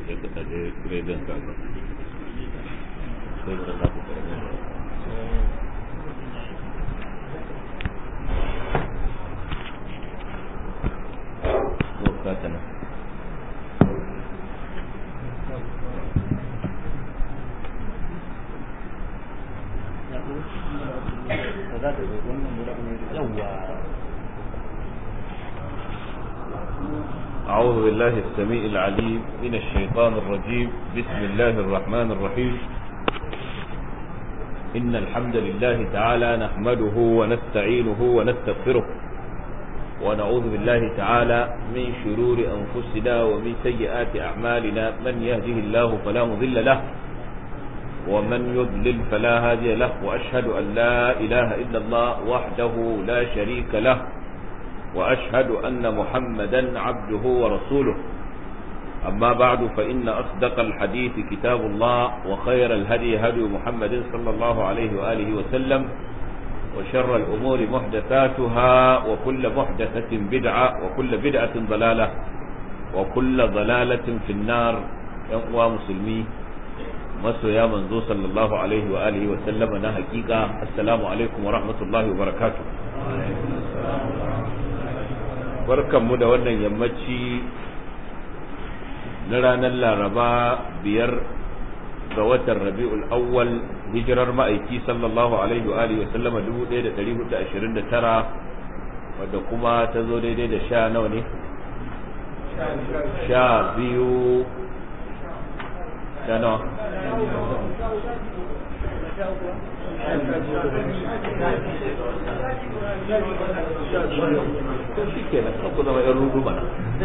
sai ka kaje gidan ka sai ka zaku karamin wakatana أعوذ بالله السميع العليم من الشيطان الرجيم بسم الله الرحمن الرحيم إن الحمد لله تعالى نحمده ونستعينه ونستغفره ونعوذ بالله تعالى من شرور أنفسنا ومن سيئات أعمالنا من يهده الله فلا مضل له ومن يضلل فلا هادي له وأشهد أن لا إله إلا الله وحده لا شريك له وأشهد أن محمدا عبده ورسوله أما بعد فإن أصدق الحديث كتاب الله وخير الهدي هدي محمد صلى الله عليه وآله وسلم وشر الأمور محدثاتها وكل محدثة بدعة وكل بدعة ضلالة وكل ضلالة في النار يقوى مسلمي maso ya manzo sallallahu alaihi wa alihi wa sallama na hakika assalamu alaikum wa rahmatullahi wa barakatuh barkanmu da wannan yammaci na ranar laraba biyar ga watan rabi'ul awwal hijirar ma'aiki sallallahu alaihi wa alihi wa sallama 1429 wadda kuma ta zo daidai da sha nawa ne sha biyu sha nawa shi ke nan ku zama yan rudu mana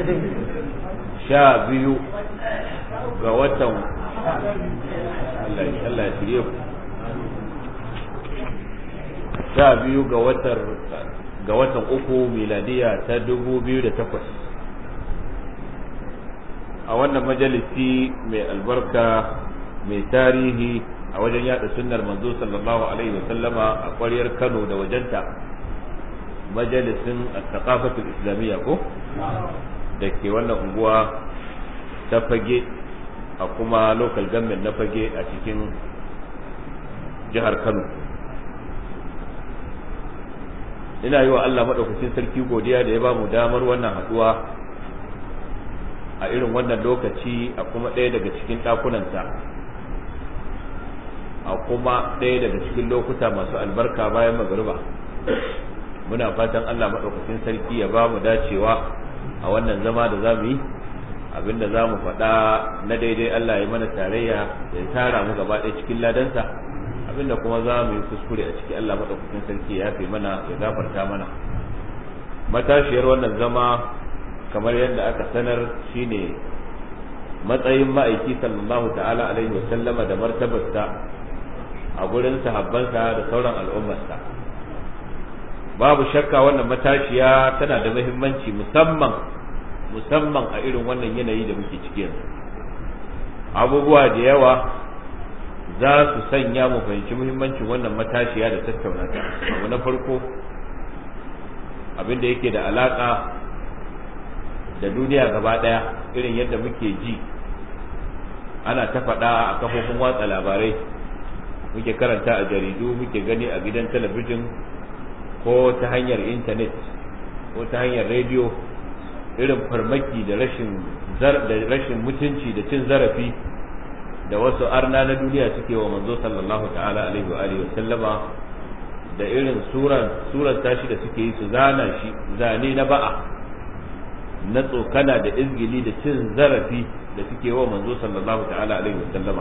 sha biyu ga watan Allah ya shirye ku sha biyu ga watan ga watan uku miladiya ta dubu biyu da takwas a wannan majalisi mai albarka mai tarihi a wajen yada sunnar manzo sallallahu alaihi wasallama a ƙwaryar Kano da wajenta majalisin al-thaqafatul islamiyya ko da ke wannan unguwa ta fage a kuma local government na fage a cikin jihar Kano ina yi wa Allah maɗaukacin sarki godiya da ya ba mu damar wannan haɗuwa a irin wannan lokaci a kuma ɗaya daga cikin ɗakunansa a kuma ɗaya daga cikin lokuta masu albarka bayan magariba muna fatan Allah maɗaukacin sarki ya ba mu dacewa a wannan zama da za mu yi abinda za mu faɗa na daidai Allah ya mana tarayya ya tara mu gaba ɗaya cikin ladansa abinda kuma za mu yi kuskure a ciki Allah maɗaukacin sarki ya fi mana ya gafarta mana matashiyar wannan zama kamar yadda aka sanar shine matsayin ma'aiki sallallahu ta'ala alaihi wa sallama da martabarsa a gurin sahabbansa da sauran al'ummarsa babu shakka wannan matashiya tana da muhimmanci musamman musamman a irin wannan yanayi da muke ciki yanzu abubuwa da yawa za su sanya mu fahimci muhimmancin wannan matashiya da tattauna ta abu na farko abin da yake da alaka da duniya gaba daya irin yadda muke ji ana ta faɗa a kafofin watsa labarai muke karanta a jaridu muke gani a gidan talabijin ko ta hanyar intanet ko ta hanyar rediyo irin farmaki da rashin da rashin mutunci da cin zarafi da wasu arna na duniya suke wa manzo sallallahu ta'ala alaihi wa alihi wa sallama da irin suran suran tashi da suke yi su zana shi zane na ba'a na tsokana da izgili da cin zarafi da suke wa manzo sallallahu ta'ala alaihi wa sallama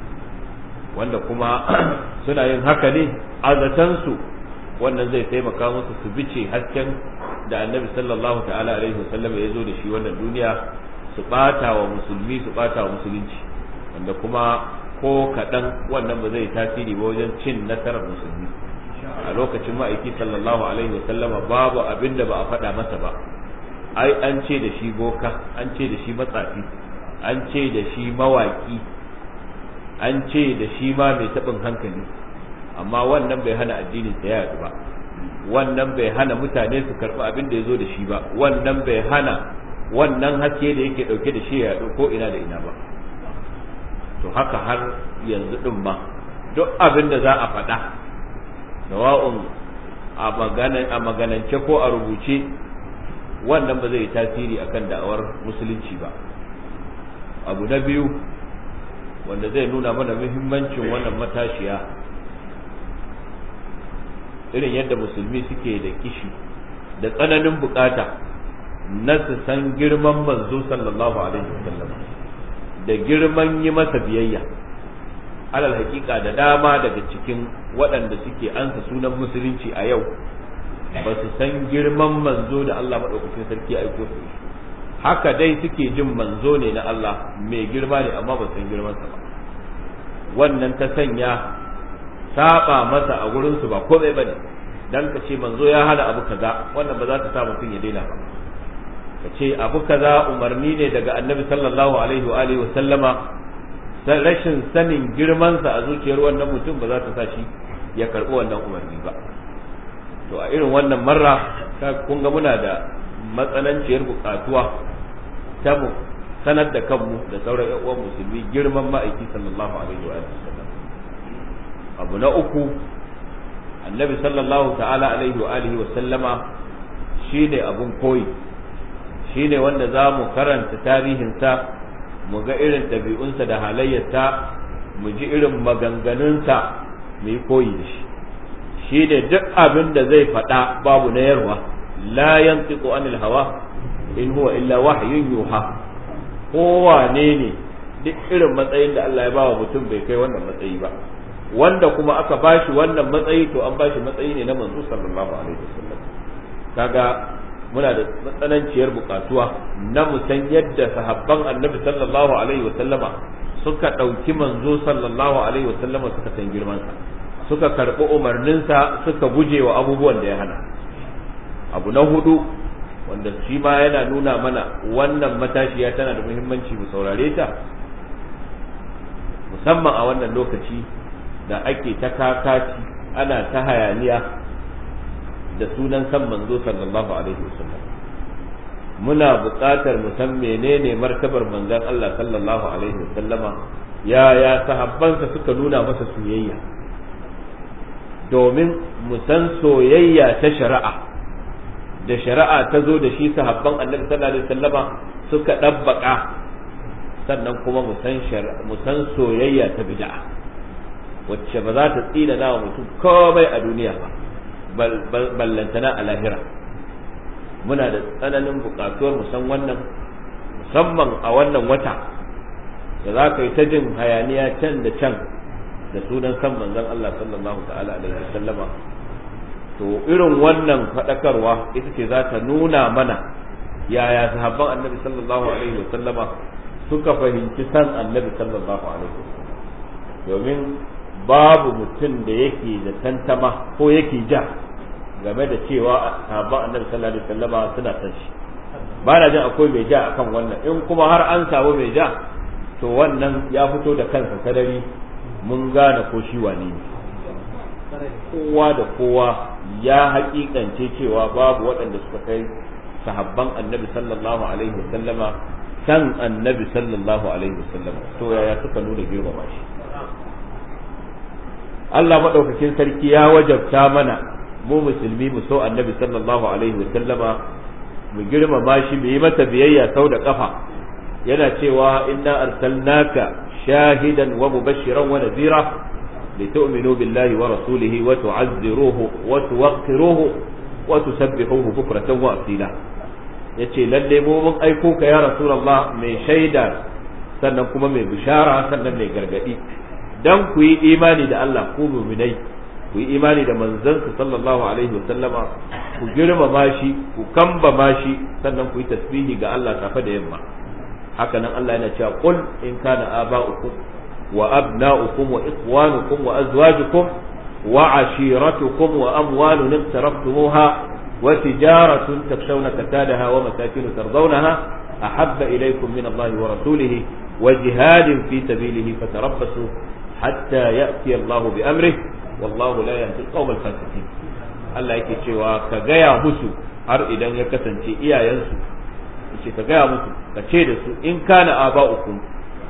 wanda kuma suna yin haka ne azatansu wannan zai taimaka musu su bice hasken da annabi sallallahu ta'ala alaihi wasallam ya zo da shi wannan duniya su bata wa musulmi su bata wa musulunci wanda kuma ko kaɗan wannan ba zai tasiri ba wajen cin nasarar musulmi a lokacin ma'aiki sallallahu alaihi wasallama babu abin da ba a faɗa masa ba ai an ce da shi boka an ce da shi matsafi an ce da shi mawaki an ce da shi ma mai taɓin hankali amma wannan bai hana addinin sa ya ba wannan bai hana mutane su karɓi abin da ya zo da shi ba wannan bai hana wannan haske da yake ɗauke da shi ya yaɗu ko ina da ina ba to haka har yanzu din ma duk abin da za a faɗa sawa'un a maganance ko a rubuce wannan ba zai yi tasiri akan da'awar musulunci ba abu na biyu wanda zai nuna mana muhimmancin wannan matashiya irin yadda musulmi suke da kishi da tsananin bukata na su san girman manzo sallallahu alaihi wasallam da girman yi masa biyayya alal hakika da dama daga cikin waɗanda suke ansa sunan musulunci a yau ba su san girman manzo da Allah maɗaukakin sarki a aiko su haka dai suke jin manzo ne na Allah mai girma ne amma ba san girmansa ba wannan ta sanya saba masa a gurinsu ba komai bane dan ka ce manzo ya hana abu kaza wannan ba za ta sa mutum ya daina ba ka ce abu kaza umarni ne daga annabi sallallahu alaihi wa alihi wa sallama rashin sanin girmansa a zuciyar wannan mutum ba za ta sa shi ya karɓi wannan umarni ba to a irin wannan marra kun ga muna da matsananciyar bukatuwa ta mu sanar da kanmu da sauran ƴan uwan musulmi girman ma'aiki sallallahu alaihi wa sallam abu na uku annabi sallallahu ta'ala alaihi wa alihi wa sallama shine abun koyi shine wanda za mu karanta tarihinsa mu ga irin ɗabi'unsa da halayyarsa mu ji irin maganganunsa mu yi koyi da shi shi ne duk abin da zai faɗa babu na yarwa la yantiqu anil hawa in huwa illa wahyun yuha kowane ne duk irin matsayin da Allah ya bawa mutum bai kai wannan matsayi ba wanda kuma aka bashi wannan matsayi to an bashi matsayi ne na manzo sallallahu alaihi wasallam kaga muna da matsananciyar bukatuwa na mu san yadda sahabban annabi sallallahu alaihi wasallama suka ɗauki manzo sallallahu alaihi wasallama suka san girmansa suka karɓi umarninsa suka guje wa abubuwan da ya hana abu na hudu wanda shi ma yana nuna mana wannan matashiya tana da muhimmanci mu saurare ta musamman a wannan lokaci da ake ta kakaci ana ta hayaniya da sunan san manzo sallallahu alaihi wasallam muna buƙatar mu san menene martabar manzon Allah sallallahu alaihi wasallama ya ya sahabbansa suka nuna masa soyayya domin mu san soyayya ta shari'a da shari'a ta zo da shi sahabban annabi sallallahu alaihi wasallama suka dabbaka sannan kuma mu san mu san soyayya ta bid'a wacce ba za ta tsina wa mutum komai a duniya ba ballantana a lahira muna da tsananin buƙatuwar mu san wannan musamman a wannan wata da za ka yi ta jin hayaniya can da can da sunan san manzon Allah sallallahu ta'ala alaihi wasallama to irin wannan faɗakarwa ita ce za ta nuna mana yaya sahabban annabi sallallahu alaihi wasallama suka fahimci san annabi sallallahu alaihi wasallam domin babu mutum da yake da tantama ko yake ja game da cewa sahabban annabi sallallahu alaihi wasallama suna san shi ba na jin akwai mai ja akan wannan in kuma har an samu mai ja to wannan ya fito da kansa sadari mun gane ko shi wane ne kowa da kowa ya hakikance cewa babu waɗanda suka kai sahabban annabi sallallahu alaihi wasallama san annabi sallallahu alaihi wasallama to yaya suka nuna girmama shi Allah maɗaukakin sarki ya wajabta mana mu musulmi mu so annabi sallallahu alaihi wasallama mu girmama shi mu yi masa biyayya sau da kafa yana cewa inna arsalnaka shahidan wa mubashiran wa nadhira litu'minu billahi wa rasulihi wa tu'azziruhu wa tuwaqqiruhu wa tusabbihuhu bukratan wa asila yace lalle mu mun aiko ka ya rasulullah mai shaida sannan kuma mai bishara sannan mai gargadi dan ku yi imani da Allah ku mu'minai ku yi imani da manzansa sallallahu alaihi wa sallama ku girmama shi ku kambama shi sannan ku yi tasbihi ga Allah safe da yamma haka nan Allah yana cewa qul in kana aba'ukum wa abna'ukum wa ikhwanukum wa azwajukum wa ashiratukum wa amwalun iqtaraftumuha wa tijaratun takshawna kasadaha wa masakin tardawnaha ahabba ilaykum min Allah wa rasulihi wa jihadin fi sabilihi fatarabbasu hatta ya'ti Allah bi amrihi wallahu la yahdi al-qawm al-fasiqin Allah yake cewa ka gaya musu har idan ya kasance iyayensu yace ka gaya musu ka ce da su in kana aba'ukum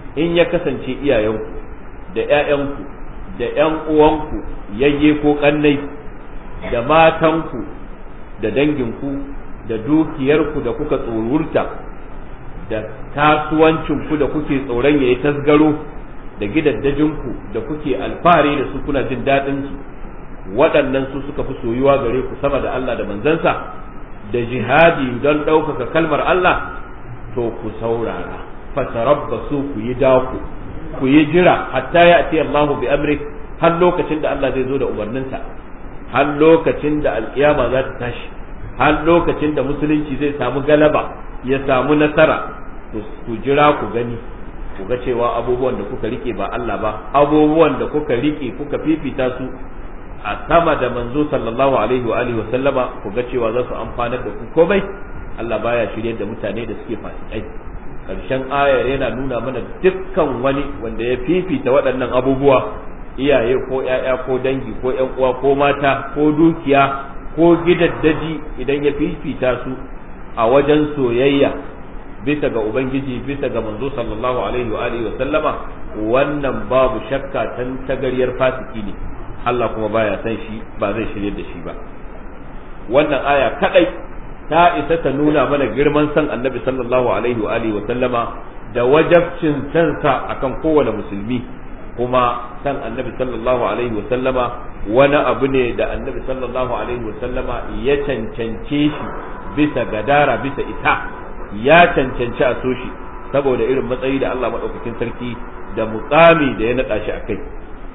in ya kasance iyayenku da ƴaƴanku da ƴan uwanku yayye ko kannai da matanku da danginku da dukiyarku da kuka tsorurta da kasuwancinku da kuke tsoron yayi tasgaro da gidaddajinku da kuke alfahari da su kuna jin daɗin su waɗannan su suka fi soyuwa gare ku sama da Allah da manzansa da jihadi don ɗaukaka kalmar Allah to ku saurara fatarabbasu ku yi daku ku yi jira hatta ya ati Allahu bi amri har lokacin da Allah zai zo da umarninsa har lokacin da alkiyama za ta tashi har lokacin da musulunci zai samu galaba ya samu nasara ku jira ku gani ku ga cewa abubuwan da kuka rike ba Allah ba abubuwan da kuka rike kuka fifita su a sama da manzo sallallahu alaihi wa alihi wa sallama ku ga cewa za su amfanar da ku komai Allah baya shirye da mutane da suke fasikai karshen ayar yana nuna mana dukkan wani wanda ya fifita waɗannan abubuwa iyaye ko ƴaƴa ko dangi ko ƴan uwa ko mata ko dukiya ko gidaddaji idan ya fifita su a wajen soyayya bisa ga ubangiji bisa ga manzo sallallahu alaihi wa alihi wa sallama wannan babu shakka tan tagariyar fasiki ne Allah kuma baya san shi ba zai shirye da shi ba wannan aya kadai ta isa ta nuna mana girman san annabi sallallahu alaihi wa alihi wa sallama da wajabcin sansa akan kowane musulmi kuma san annabi sallallahu alaihi wa sallama wani abu ne da annabi sallallahu alaihi wa sallama ya cancance shi bisa gadara bisa ita ya cancanci a so shi saboda irin matsayi da Allah maɗaukakin sarki da muƙami da ya naɗa shi a kai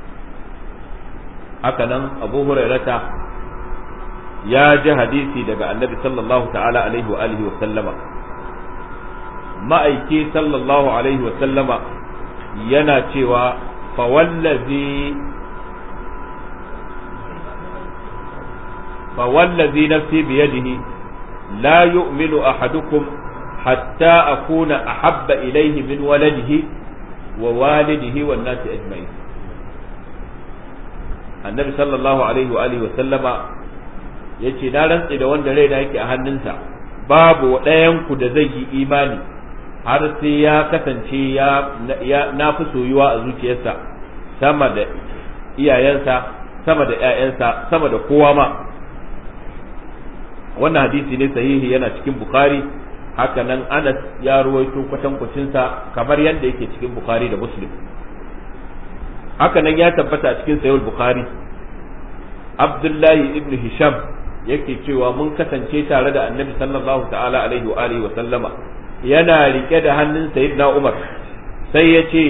haka nan abu hurairata ya ji hadisi daga annabi sallallahu ta'ala alaihi wa alihi wa sallama ma'aiki sallallahu alaihi wa sallama yana cewa fawallazi fawallazi nafsi biyadihi la yu'minu ahadukum hatta akuna ahabba ilayhi min waladihi wa walidihi wan nasi ajma'in annabi sallallahu alaihi wa alihi wa sallama yace na rantsi da wanda rai da yake a hannunsa babu ɗayan ku da zai yi imani har sai ya kasance ya na fi soyuwa a zuciyarsa sama da iyayensa sama da ƴaƴansa sama da kowa ma wannan hadisi ne sahihi yana cikin bukhari haka nan anas ya ruwaito kwatankwacinsa kamar yadda yake cikin bukhari da muslim haka nan ya tabbata a cikin sayul bukhari abdullahi ibn hisham yake cewa mun kasance tare da annabi sallallahu ta'ala alaihi wa alihi wa sallama yana rike da hannun sayyidina umar sai ya ce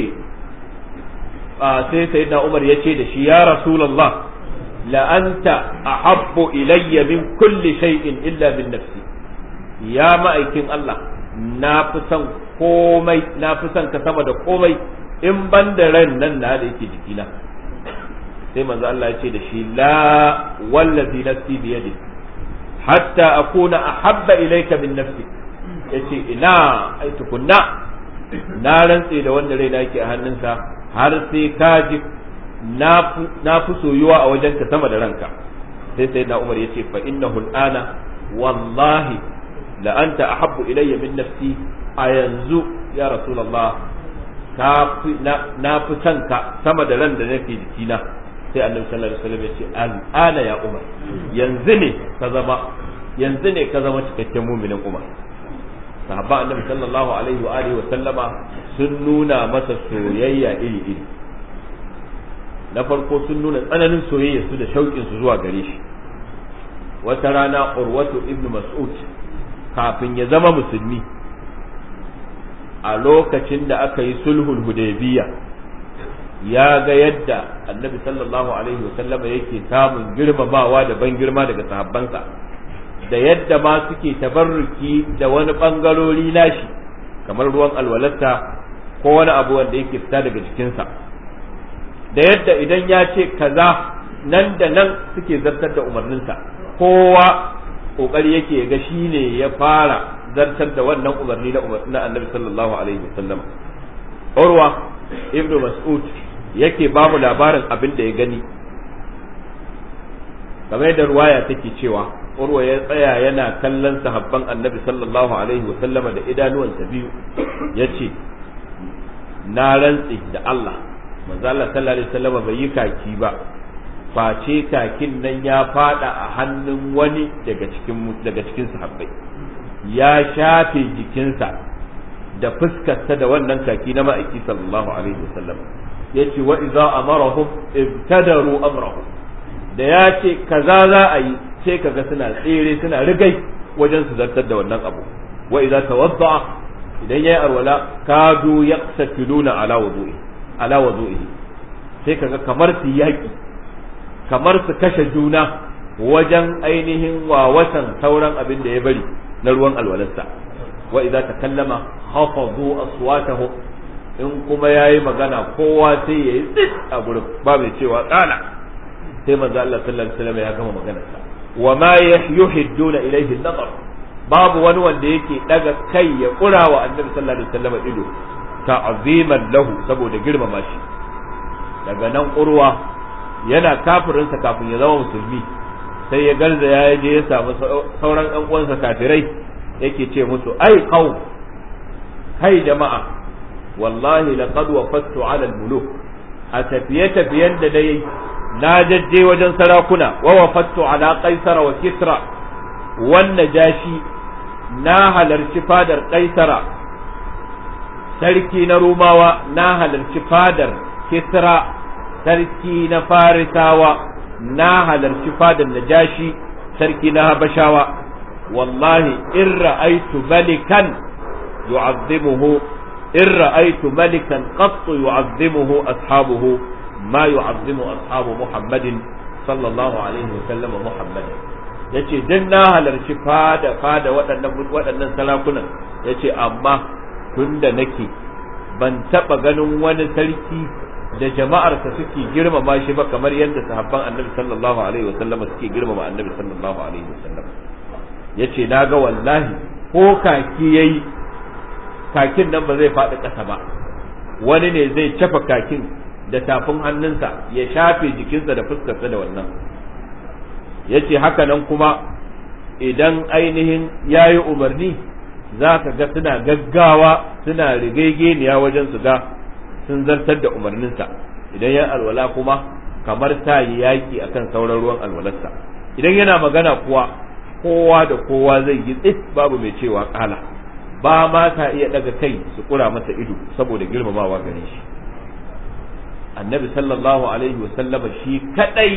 sai sayyidina umar ya ce da shi ya rasulullah la anta ahabbu ilayya min kulli shay'in illa min nafsi ya ma'aikin Allah na fi son komai na fi son ka sama da komai in ban da ran nan na da yake jikina sai manzo Allah ya ce da shi la wallazi nafsi bi yadi hatta akuna ahabba ilayka min nafsi yace ina ai tukunna na rantse da wanda rai yake a hannunsa har sai ka ji na fi soyuwa a wajenka sama da ranka sai sai na Umar yace fa innahu al'ana wallahi la anta ahabbu ilayya min nafsi a yanzu ya rasulullah na fi son ka sama da ran da nake jikina sai annabi sallallahu alaihi wasallam ya ce al'ana ya umar yanzu ne ka zama yanzu ne ka zama cikakken muminin umar sahabba annabi sallallahu alaihi wa alihi wa sallama sun nuna masa soyayya iri iri na farko sun nuna tsananin soyayya su da shauƙin su zuwa gare shi wata rana urwatu ibnu mas'ud kafin ya zama musulmi a lokacin da aka yi sulhul hudaybiya ya ga yadda annabi sallallahu alaihi wasallama yake samun girmamawa da ban girma daga sahabbansa da yadda ma suke tabarruki da wani bangarori nashi kamar ruwan alwalarta ko wani abu wanda yake fita daga jikinsa da yadda idan ya ce kaza nan da nan suke zartar da umarninsa kowa kokari yake ga shi ne ya fara zartar da wannan umarni na annabi sallallahu alaihi wasallam urwa ibnu mas'ud yake ba mu labarin abin da ya gani kamar da ruwaya take cewa urwa ya tsaya yana kallon sahabban annabi sallallahu alaihi wasallama da idanuwansa biyu ya ce na rantsi da Allah manzo Allah sallallahu alaihi wasallam bai yi kaki ba face kakin nan ya fada a hannun wani daga cikin daga cikin sahabbai ya shafe jikinsa da fuskarsa da wannan kaki na ma'aiki sallallahu alaihi wasallam yace wa idza amarahum ibtadaru amrahu da ya ce kaza za a yi sai kaga suna tsere suna rigai wajen su zartar da wannan abu wa idza tawadda idan yayi arwala kadu yaqsatiluna ala wudu'i ala wudu'i sai kaga kamar su yaki kamar su kashe juna wajen ainihin wawatan sauran abin da ya bari na ruwan alwalarsa wa idza takallama khafadu aswatahum in kuma yayi magana kowa sai yayi tsit a gurin ba mai cewa kala sai manzo Allah sallallahu alaihi wasallam ya gama maganarsa wa ma yuhidduna ilayhi an-nazar babu wani wanda yake daga kai ya kura wa annabi sallallahu alaihi wasallam ido ta'ziman lahu saboda girmama shi daga nan urwa yana kafirinsa kafin ya zama musulmi sai ya garza ya je ya samu sauran ɗan uwansa kafirai yake ce musu ai qaum kai jama'a wallahi laqad wafattu ala al-muluk a tafiye tafiyen da dai na jajje wajen sarakuna wa wafattu ala qaisara wa kisra wannan jashi na halarci fadar qaisara sarki na rumawa na halarci fadar kisra sarki na farisawa na halarci fadar najashi sarki na habashawa wallahi in ra'aitu malikan yu'azzimuhu in ra'aitu malikan qattu yu'azzimuhu ashabuhu ma yu'azzimu ashabu muhammadin sallallahu alaihi wa sallam muhammadin yace dan na halarci fada fada waɗannan waɗannan sarakunan yace amma tunda nake ban taɓa ganin wani sarki da jama'arsa suke girmama shi ba kamar yadda sahabban annabi sallallahu alaihi wasallam suke girmama annabi sallallahu alaihi wasallam yace naga wallahi ko kaki yayi kakin nan ba zai faɗi ƙasa ba wani ne zai cafa kakin da tafin hannunsa ya shafe jikinsa da fuskarsa da wannan yace haka nan kuma idan ainihin yayi umarni za ka ga suna gaggawa suna rigegeniya wajen su ga sun zartar da umarninsa idan ya alwala kuma kamar ta yi yaƙi akan sauran ruwan alwalarsa idan yana magana kuwa kowa da kowa zai yi tsit babu mai cewa kala ba ma ta iya daga kai su kura masa ido saboda girmamawa gare shi annabi sallallahu alaihi wasallama shi kadai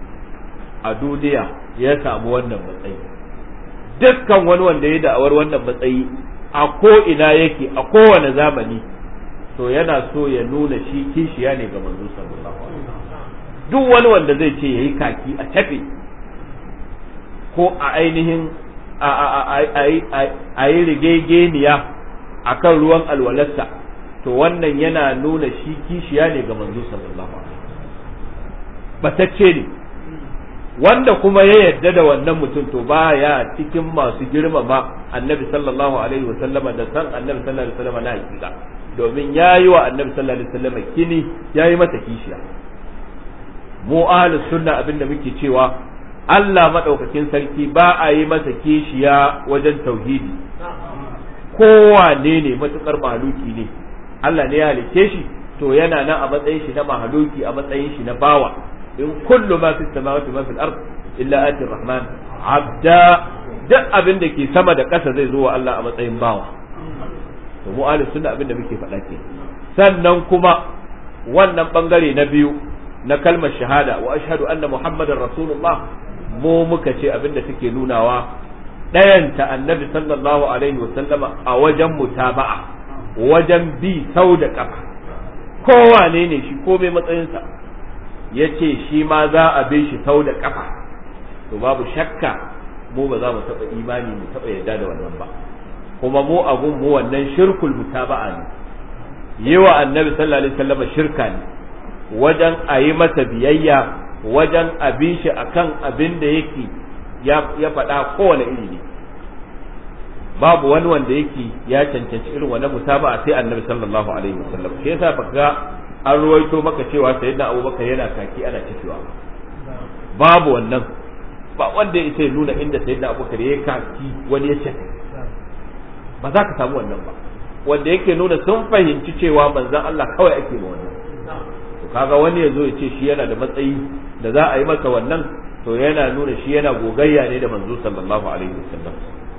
a duniya ya samu wannan matsayi dukkan wani wanda ya da'awar wannan matsayi a ko ina yake a kowane zamani to yana so ya nuna shi kishiya ne ga manzo sallallahu alaihi duk wani wanda zai ce yayi kaki a tafe ko a ainihin a yi rigegeniya a kan ruwan alwalarsa to wannan yana nuna shi kishiya ne ga manzo sallallahu alaihi batacce ne wanda kuma ya yarda da wannan mutum to baya cikin masu girmama annabi sallallahu alaihi wasallama da san annabi sallallahu alaihi wasallama na hakika domin ya yi wa annabi sallallahu alaihi wasallam kini ya yi mata kishiya mu ahlus sunna abinda muke cewa Allah madaukakin sarki ba a yi masa kishiya wajen tauhidi kowane ne matukar mahaluki ne Allah ne ya halice shi to yana nan a matsayin shi na mahaluki a matsayin shi na bawa in kullu ma fi samawati ma fil ard illa ati rahman abda duk abin da ke sama da ƙasa zai zo wa Allah a matsayin bawa to mu ahlus sunna abinda muke faɗa ke sannan kuma wannan bangare na biyu na kalmar shahada wa ashhadu anna muhammadar rasulullah mu muka ce abinda take nunawa ɗayanta annabi sallallahu alaihi wasallama a wajen mutaba'a wajen bi sau da ƙafa kowane ne shi ko mai matsayinsa ya ce shi ma za a bi shi sau da ƙafa to babu shakka mu ba za mu taɓa imani mu taɓa yarda da wannan ba kuma mu abun mu wannan shirkul mutaba'a ne yi wa annabi sallallahu alaihi wasallam shirka ne wajen a yi masa biyayya wajen a bi shi akan abin da yake ya faɗa kowane iri ne babu wani wanda yake ya cancanci irin wannan mutaba'a sai annabi sallallahu alaihi wasallam shi yasa baka an ruwaito maka cewa sayyidina abubakar yana kaki ana cikewa babu wannan ba wanda ya nuna inda sayyidina abubakar ya kaki wani ya ce ba za ka samu wannan ba wanda yake nuna sun fahimci cewa manzon Allah kawai ake ma wannan to kaga wani yazo ya ce shi yana da matsayi da za a yi masa wannan to yana nuna shi yana gogayya ne da manzo sallallahu alaihi wasallam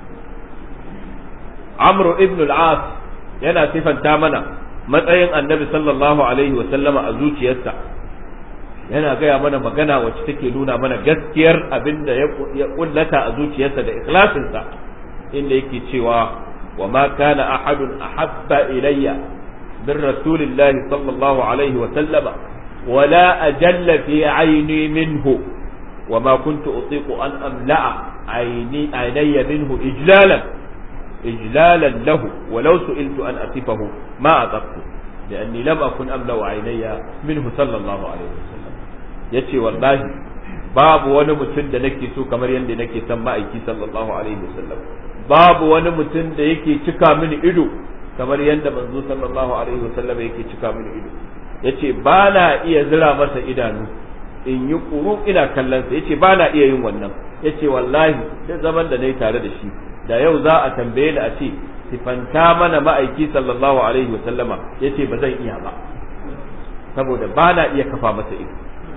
Amr ibn al-As yana sifanta mana matsayin Annabi sallallahu alaihi wasallama a zuciyarsa yana gaya mana magana wacce take nuna mana gaskiyar abin da ya kullata a zuciyarsa da ikhlasinsa inda yake cewa wa ma kana ahadun ahabba ilayya min rasulillahi sallallahu alaihi wa sallama ولا أجل في عيني منه وما كنت أطيق أن أملأ عيني عيني منه إجلالا إجلالا له ولو سئلت أن أصفه ما أطقت لأني لم أكن أملأ عيني منه صلى الله عليه وسلم يتي والله babu wani mutum da nake so kamar yadda nake son ma'aiki sallallahu alaihi wasallam babu wani mutum da yake cika mini ido kamar yadda manzo sallallahu alaihi wasallam yake cika mini ido yace ba na iya zira masa idanu in yi kuru ina kallon sa yace ba na iya yin wannan yace wallahi da zaman da nayi tare da shi da yau za a tambaye ni a ce sifanta mana ma'aiki sallallahu alaihi wasallama yace ba zan iya ba saboda ba na iya kafa masa ido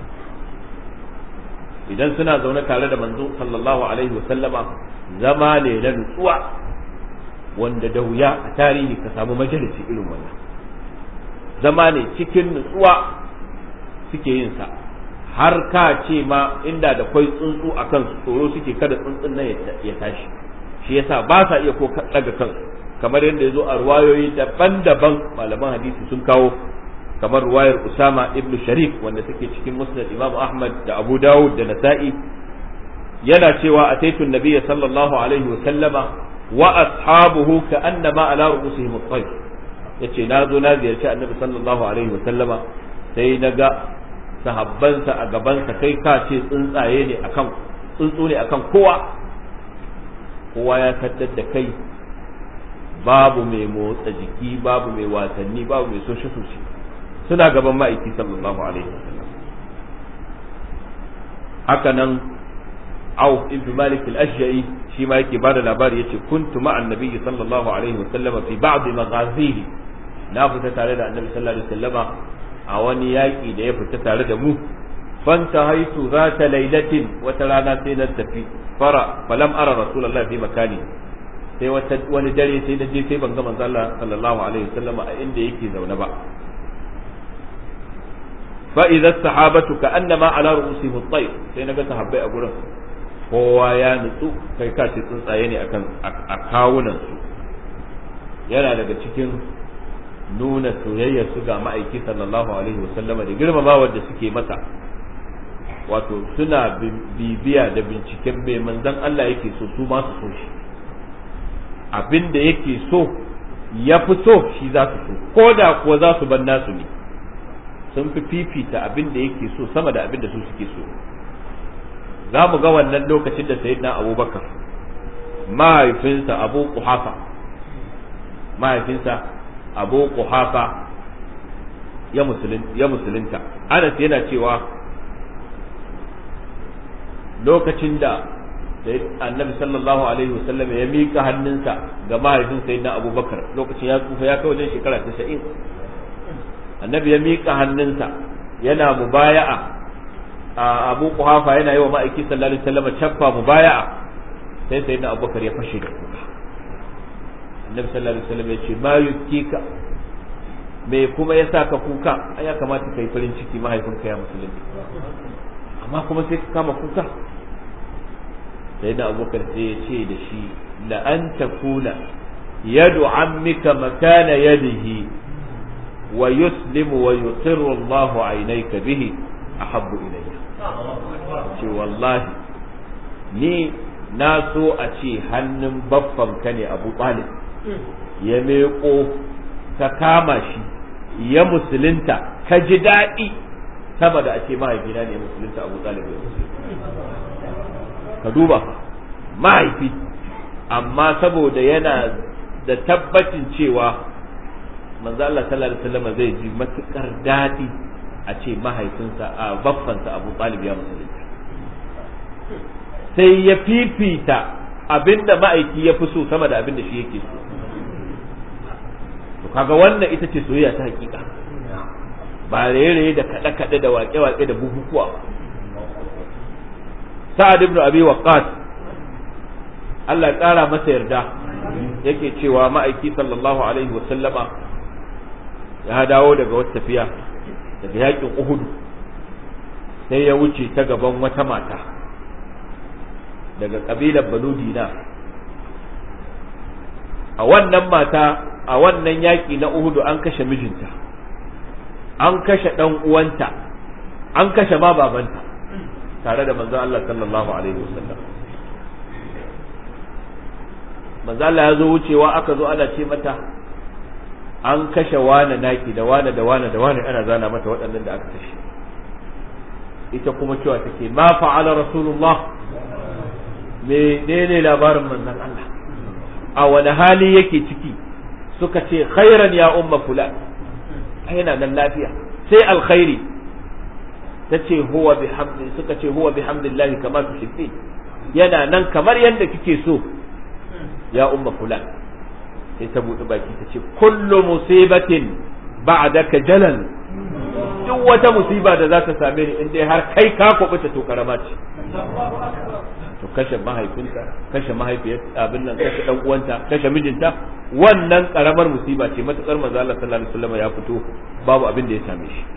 idan suna zaune tare da manzo sallallahu alaihi wasallama zama ne na nutsuwa wanda da wuya a tarihi ka samu majalisi irin wannan zama ne cikin nutsuwa suke yin sa har ka ce ma inda da kwai tsuntsu a kansu tsoro suke kada tsuntsun nan ya tashi shi yasa ba sa iya ko daga kansu kamar yadda ya zo a ruwayoyi daban-daban malaman hadisi sun kawo kamar ruwayar Usama ibn Sharif wanda take cikin Musnad Imam Ahmad da Abu Dawud da Nasa'i yana cewa ataitu nabiyya sallallahu alaihi wa sallama wa ashabuhu ka annama ala ru'usihim at-tayr yace na zo na ziyarci annabi sallallahu alaihi wa sallama sai na ga sahabbansa a gabansa kai ka ce tsuntsaye ne akan tsuntsu ne akan kowa kowa ya kaddar da kai babu mai motsa jiki babu mai wasanni babu mai soshe soshe suna gaban ma'aiki sallallahu alaihi wasallam haka nan Auf ibn Malik al-Ashja'i shi ma yake bada labari yace kuntu ma'a annabi sallallahu alaihi wasallam fi ba'd maghazihi na fita tare da annabi sallallahu alaihi wasallama a wani yaki da ya fita tare da mu fanta haitu zata lailatin wata rana sai na tafi fara falam ara rasulullahi fi makani sai wata wani dare sai na je sai ban ga manzo Allah sallallahu alaihi wasallama a inda yake zaune ba fa idza sahabatu ka annama ala ru'usihim at-tayr sai naga sahabbai a gurin kowa ya nutsu kai ka ce tsuntsaye ne akan a kawunan su yana daga cikin nuna soyayyar su ga ma'aiki sallallahu alaihi wasallama da girmamawar da suke masa wato suna bibiya da binciken mai manzon Allah yake so su ma su so shi abin da yake so ya fi so shi za su so ko da kuwa za su bar nasu ne sun fi fifita abin da yake so sama da abin da su suke so za mu ga wannan lokacin da sayyidina abubakar mahaifinsa abu kuhafa mahaifinsa abu kuhafa ya musulunta anas yana cewa lokacin da annabi sallallahu alaihi wasallam ya mika hannunsa ga mahaifin sayyidina abubakar lokacin ya tsufa ya kai wajen shekara 90 annabi ya mika hannunsa yana mubaya'a a abu kuhafa yana yi wa ma'aiki sallallahu alaihi wasallam chaffa mubaya'a sai sayyidina abubakar ya fashe da kuka annabi sallallahu alaihi wasallam ya ce ma yukika me kuma ya sa ka kuka ai ya kamata kai farin ciki mahaifinka ya musulunci amma kuma sai ka kama kuka sai da abubakar sai ya ce da shi la an takuna yadu ammika makana yadihi wa yuslimu wa yuqirru Allah aynayka bihi ahabbu ilayya ce wallahi ni na so a ce hannun baffan ka ne Abu Talib ya meko ka kama shi ya musulunta ka ji daɗi sama da a ce mahaifina ne musulunta Abu Talib ya musulunta ka duba mahaifi amma saboda yana da tabbacin cewa manzo Allah sallallahu alaihi wasallam zai ji matukar dadi a ce mahaifinsa a baffansa Abu Talib ya musulunta sai ya fifita abinda ma'aiki ya fi so sama da abinda shi yake so to kaga wannan ita ce soyayya ta hakika ba raye-raye da kaɗe-kaɗe da waƙe-waƙe da bukukuwa sa'ad ibn abi waqqas Allah ya ƙara masa yarda yake cewa ma'aiki sallallahu alaihi wa sallama ya dawo daga wata tafiya daga yakin Uhud sai ya wuce ta gaban wata mata daga kabilar Banu Dina a wannan mata a wannan yaki na Uhud an kashe mijinta an kashe dan uwanta an kashe ma babanta tare da manzon Allah sallallahu alaihi wasallam manzon Allah ya zo wucewa aka zo ana ce mata an kashe wane naki da wane da wane da wane ana zana mata waɗannan da aka kashe ita kuma cewa take ma fa'ala rasulullah menene labarin manzon Allah a wani hali yake ciki suka ce khairan ya umma fulan yana nan lafiya sai alkhairi ta ce huwa bihamdi suka ce huwa bihamdillahi kama tuhibbi yana nan kamar yadda kike so ya umma fulan sai ta buɗe baki ta ce kullu musibatin ba'daka jalal duk wata musiba da za ta same ni in dai har kai ka kubuta to karama ce to kashe mahaifinta kashe mahaifiyar abin nan kashe dan uwanta kashe mijinta wannan karamar musiba ce matukar manzo Allah sallallahu alaihi wasallam ya fito babu abin da ya same shi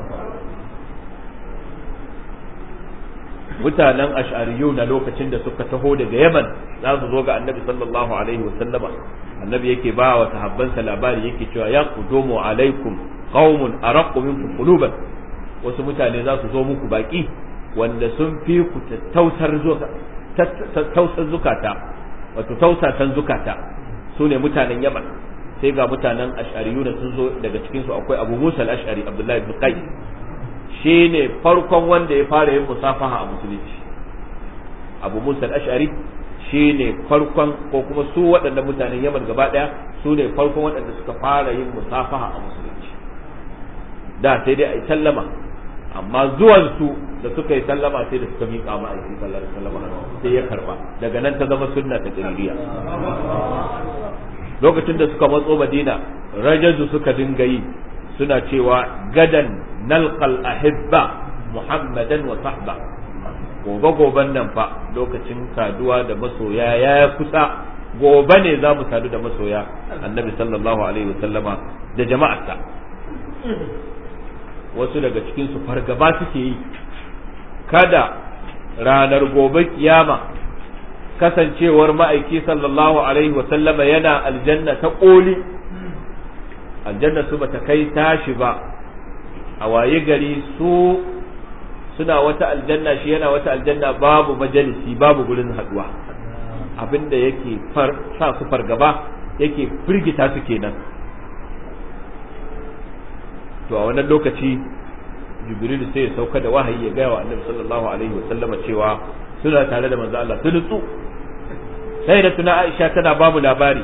mutanen ash'ariyu na lokacin da suka taho daga Yaman za su zo ga Annabi sallallahu alaihi wasallama Annabi yake ba wa sahabbansa labari yake cewa ya qudumu alaikum qaumun araqqu minkum quluban wasu mutane za su zo muku baki wanda sun fi ku tausar tausar zukata wato tausatan zukata su ne mutanen yaman sai ga mutanen ash'ariyu da sun zo daga cikin su akwai abu musa al-ash'ari abdullahi ibn qais shi ne farkon wanda ya fara yin musafaha a musulunci abu musa al-ash'ari shi ne farkon ko kuma su waɗannan mutanen yaman gaba ɗaya su ne farkon waɗanda suka fara yin musafaha a musulunci da sai dai a yi sallama amma zuwan su da suka yi sallama sai da suka miƙa ma aiki sallallahu alaihi wasallam sai ya karba daga nan ta zama sunna ta qaririya lokacin da suka matso madina rajaju suka dinga yi suna cewa gadan nalqal ahibba muhammadan wa sahba gobe goben nan fa lokacin saduwa da masoya ya kusa gobe ne za mu sadu da masoya annabi sallallahu alaihi wasallama da jama'arsa wasu daga cikinsu fargaba suke yi kada ranar gobe kiyama kasancewar ma'aiki sallallahu alaihi wasallama yana aljanna ta ƙoli aljanna su bata kai tashi ba a waye gari su suna wata aljanna shi yana wata aljanna babu majalisi babu gurin haduwa abinda yake sa su fargaba yake firgita su kenan to a wannan lokaci jibril sai ya sauka da wahayi ya gaya wa annabi sallallahu alaihi wa sallama cewa suna tare da manzo Allah su nutsu sai da tuna Aisha tana ba mu labari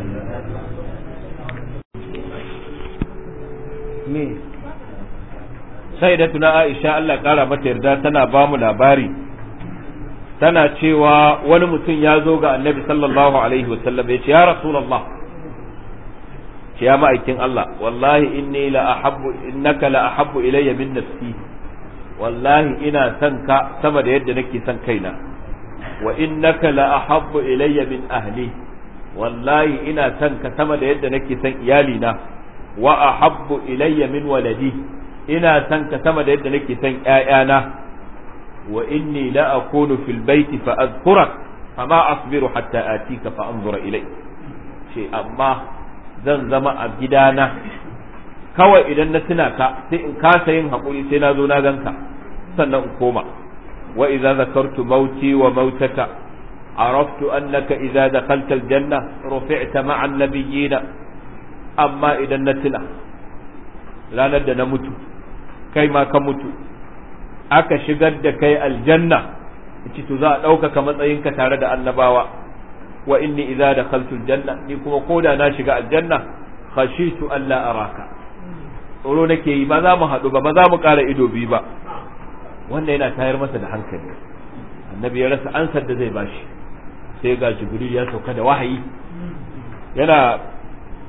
me sai da tuna Aisha Allah kara mata yarda tana ba mu labari tana cewa wani mutum ya zo ga annabi sallallahu alaihi wa sallam ya ce ya rasulullah ce ya ma'aikin Allah wallahi inni la ahabbu innaka la ahabbu ilayya min nafsi wallahi ina son ka sama da yadda nake son kaina wa innaka la ahabbu ilayya min ahli wallahi ina son ka sama da yadda nake son iyalina wa ahabbu ilayya min waladi ina son ka sama da yadda nake son ƴaƴana wa inni la akunu fil baiti fa azkurak fama asbiru hatta atika fa anzura ilay ce amma zan zama a gidana kawai idan na tuna ka sai in kasa yin haƙuri sai na zo na ganka sannan in koma wa idza zakartu mauti wa mautaka araftu annaka idza dakhalta aljanna rufi'ta ma'a an-nabiyyina amma idan na tuna ranar da na mutu kai ma ka mutu aka shigar da kai aljanna ci to za a ɗaukaka matsayinka tare da annabawa wa inni idza dakhaltu aljanna ni kuma koda na shiga aljanna khashitu an la araka tsoro nake yi ba za mu haɗu ba ba za mu ƙara ido biyu ba wannan yana tayar masa da hankali annabi ya rasa ansar da zai bashi sai ga jibril ya sauka da wahayi yana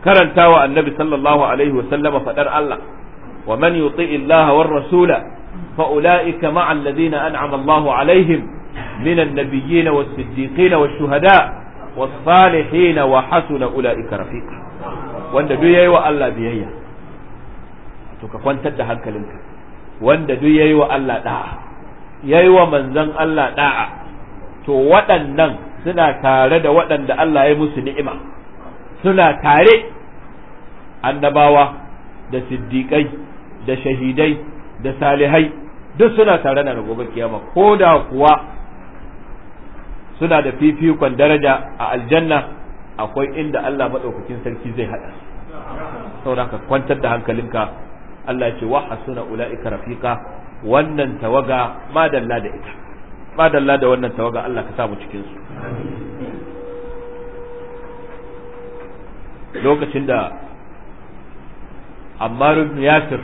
karanta wa annabi sallallahu alaihi wasallama fadar Allah wa man yuti illaha war rasula fa ulaika ma'a alladhina an'ama Allahu alaihim من النبيين والصديقين والشهداء والصالحين وحسن أولئك رفيقا wanda duk yayi wa Allah biyayya to ka kwantar da hankalinka wanda duk yayi wa Allah da'a yayi wa manzon Allah da'a to waɗannan suna tare da waɗanda Allah ya musu ni'ima suna tare annabawa da siddiƙai da shahidai da salihai duk suna tare da gobe kiyama ko da kuwa suna da fifikon daraja a aljanna akwai inda Allah maɗaukakin sarki zai haɗa saboda ka kwantar da hankalinka Allah ce wa hasuna ula'ika rafiqa wannan tawaga madalla da ita madalla da wannan tawaga Allah ka samu cikin su lokacin da Ammar ibn Yasir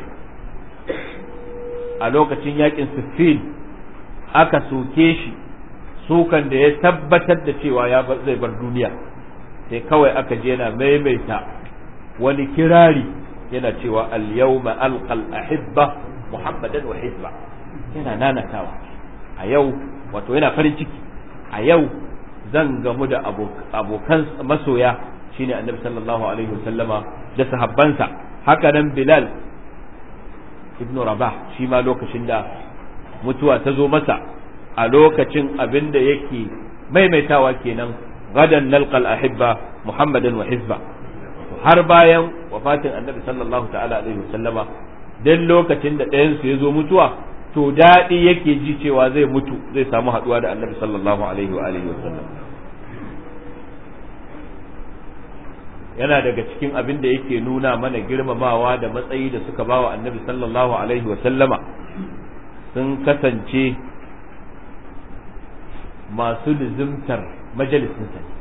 a lokacin yakin Siffin aka soke shi sukan da ya tabbatar da cewa ya zai bar duniya sai kawai aka je yana maimaita wani kirari yana cewa al-yawma alqal ahibba muhammadan wa hizba yana nanatawa a yau wato yana farin ciki a yau zan gamu da abokan masoya shine annabi sallallahu alaihi wasallama da sahabbansa haka nan bilal ibn rabah shi ma lokacin da mutuwa ta zo masa a lokacin abin da yake maimaitawa kenan gadan nalqal ahibba muhammadan wa hizba har bayan wafatin annabi sallallahu ta'ala alaihi wasallama dan lokacin da ɗayan su ya zo mutuwa to daɗi yake ji cewa zai mutu zai samu haɗuwa da annabi sallallahu alaihi wa alihi wasallam yana daga cikin abin da yake nuna mana girmamawa da matsayi da suka bawa annabi sallallahu alaihi wasallama sun kasance masu lizimtar majalisinsa ne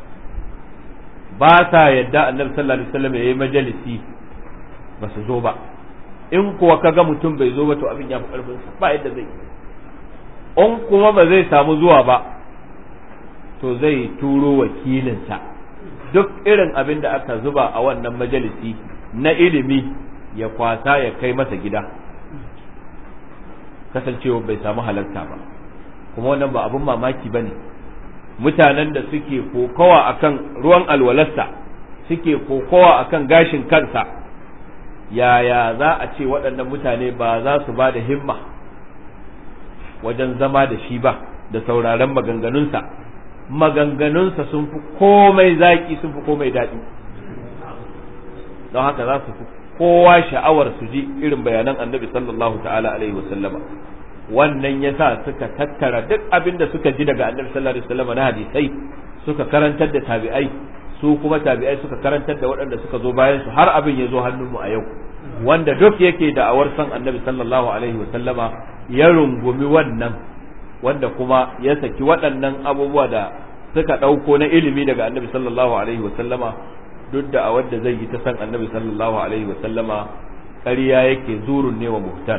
ba sa yadda annabi sallallahu alaihi wasallam yayi majalisi ba su zo ba in kuwa kaga mutum bai zo ba to abin ya fi karfin sa ba yadda zai in kuma ba zai samu zuwa ba to zai turo wakilinsa duk irin abin da aka zuba a wannan majalisi na ilimi ya kwasa ya kai masa gida kasancewa bai samu halarta ba kuma wannan ba abin mamaki ba ne mutanen da suke kokowa akan ruwan alwalarsa suke kokowa akan gashin kansa yaya za a ce waɗannan mutane ba za su ba da himma wajen zama da shi ba da sauraron maganganunsa maganganunsa sun fi komai zaƙi sun fi komai daɗi don haka za su fi kowa sha'awar su ji irin bayanan annabi sallallahu ta'ala alaihi wasallama wannan ya sa suka tattara duk abin da suka ji daga annabi sallallahu alaihi wasallama na hadisai suka karantar da tabi'ai su kuma tabi'ai suka karantar da waɗanda suka zo bayan su har abin ya zo hannunmu a yau wanda duk yake da'awar san annabi sallallahu alaihi wasallama ya rungumi wannan wanda kuma ya saki waɗannan abubuwa da suka ɗauko na ilimi daga annabi sallallahu alaihi wasallama duk da a wadda zai yi ta san annabi sallallahu alaihi wasallama ƙarya yake zurun ne wa muhtar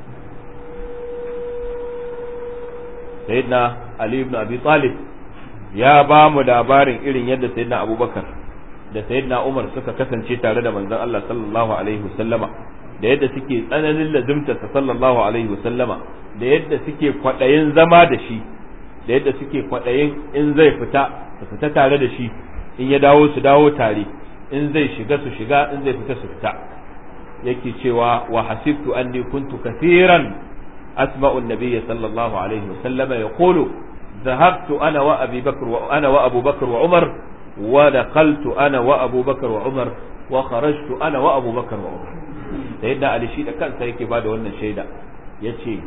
sayyidina ali ibn abi talib ya ba mu labarin irin yadda sayyidina abubakar da sayyidina umar suka kasance tare da manzon Allah sallallahu alaihi wasallama da yadda suke tsananin lazimtarsa sallallahu alaihi wasallama da yadda suke kwaɗayin zama da shi da yadda suke kwaɗayin in zai fita su fita tare da shi in ya dawo su dawo tare in zai shiga su shiga in zai fita su fita yake cewa wa hasibtu anni kuntu kathiran asma'u an-nabiy sallallahu alaihi wasallama yaqulu ذهبت أنا وأبي بكر وأنا وأبو بكر وعمر ودخلت أنا وأبو بكر وعمر وخرجت أنا وأبو بكر وعمر سيدنا علي شيء كان سيكي بعد wannan shaida yace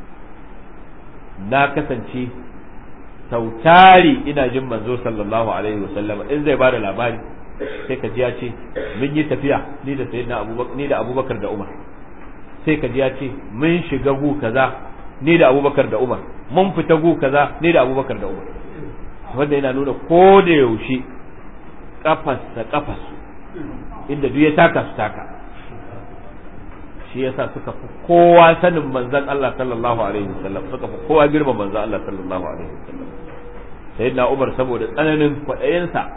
na kasance sautari ina jin manzo sallallahu alaihi wasallama in zai bada labari sai ka ji ya ce mun yi tafiya ni da sayyidina abubakar ni da abubakar da umar sai ka ji ya ce mun shiga gu kaza ni da abubakar da umar mun fita gu kaza ni da abubakar da umar wanda yana nuna ko da yaushe kafas da kafas inda duk ya taka su taka shi yasa suka fi kowa sanin manzon Allah sallallahu alaihi wasallam suka fi kowa girma manzon Allah sallallahu alaihi wasallam sayyidina Umar saboda tsananin kwaɗayinsa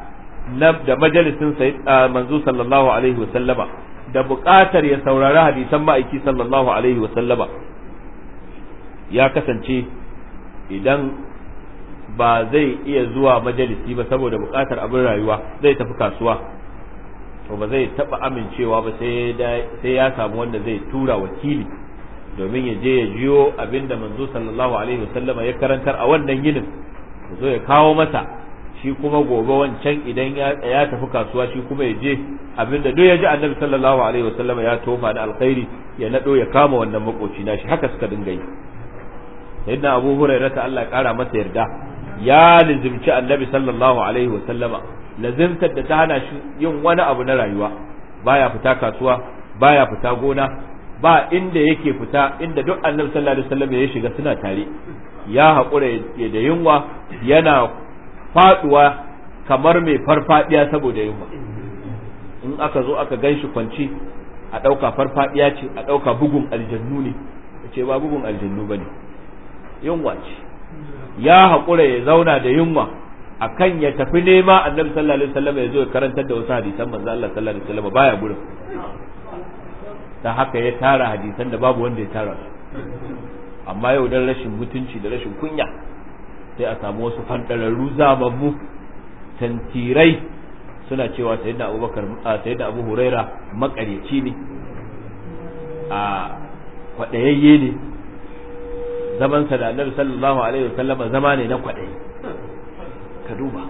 na da majalisin manzo sallallahu alaihi wasallama da buƙatar ya saurari hadisan ma'aiki sallallahu alaihi wasallama ya kasance idan ba zai iya zuwa majalisi ba saboda buƙatar abin rayuwa zai tafi kasuwa to ba zai taɓa amincewa ba sai ya samu wanda zai tura wakili domin ya je ya jiyo abinda manzo sallallahu alaihi wasallama ya karantar a wannan yinin zo ya kawo masa shi kuma gobe wancan idan ya tafi kasuwa shi kuma ya je abinda duk ya ji annabi sallallahu alaihi wasallama ya tofa da alkhairi ya nado ya kama wannan makoci nashi haka suka dinga yi sayyidina abu hurairah ta Allah ya kara masa yarda ya lizimci annabi sallallahu alaihi wasallama lazimtar da ta hana shi yin wani abu na rayuwa baya fita kasuwa baya fita gona ba inda yake fita inda duk annabi sallallahu alaihi wasallam ya shiga suna tare ya haƙura da yunwa yana faduwa kamar mai farfadiya saboda yunwa in aka zo aka gan shi kwanci a ɗauka farfadiya ce a ɗauka bugun aljannu ne ce ba bugun aljannu ba ne yunwa ce ya haƙura ya zauna da yunwa akan ya tafi nema annabi sallallahu alaihi wasallam ya zo ya karantar da wasu hadisan manzo Allah sallallahu alaihi wasallam baya gurin ta haka ya tara hadisan da babu wanda ya tara su amma yau dan rashin mutunci da rashin kunya sai a samu wasu fandararru zamammu tantirai suna cewa sayyidina abubakar sayyidina abu huraira makaryaci ne a kwadayayye ne zamansa da annabi sallallahu alaihi wasallama zama ne na kwadayi ka duba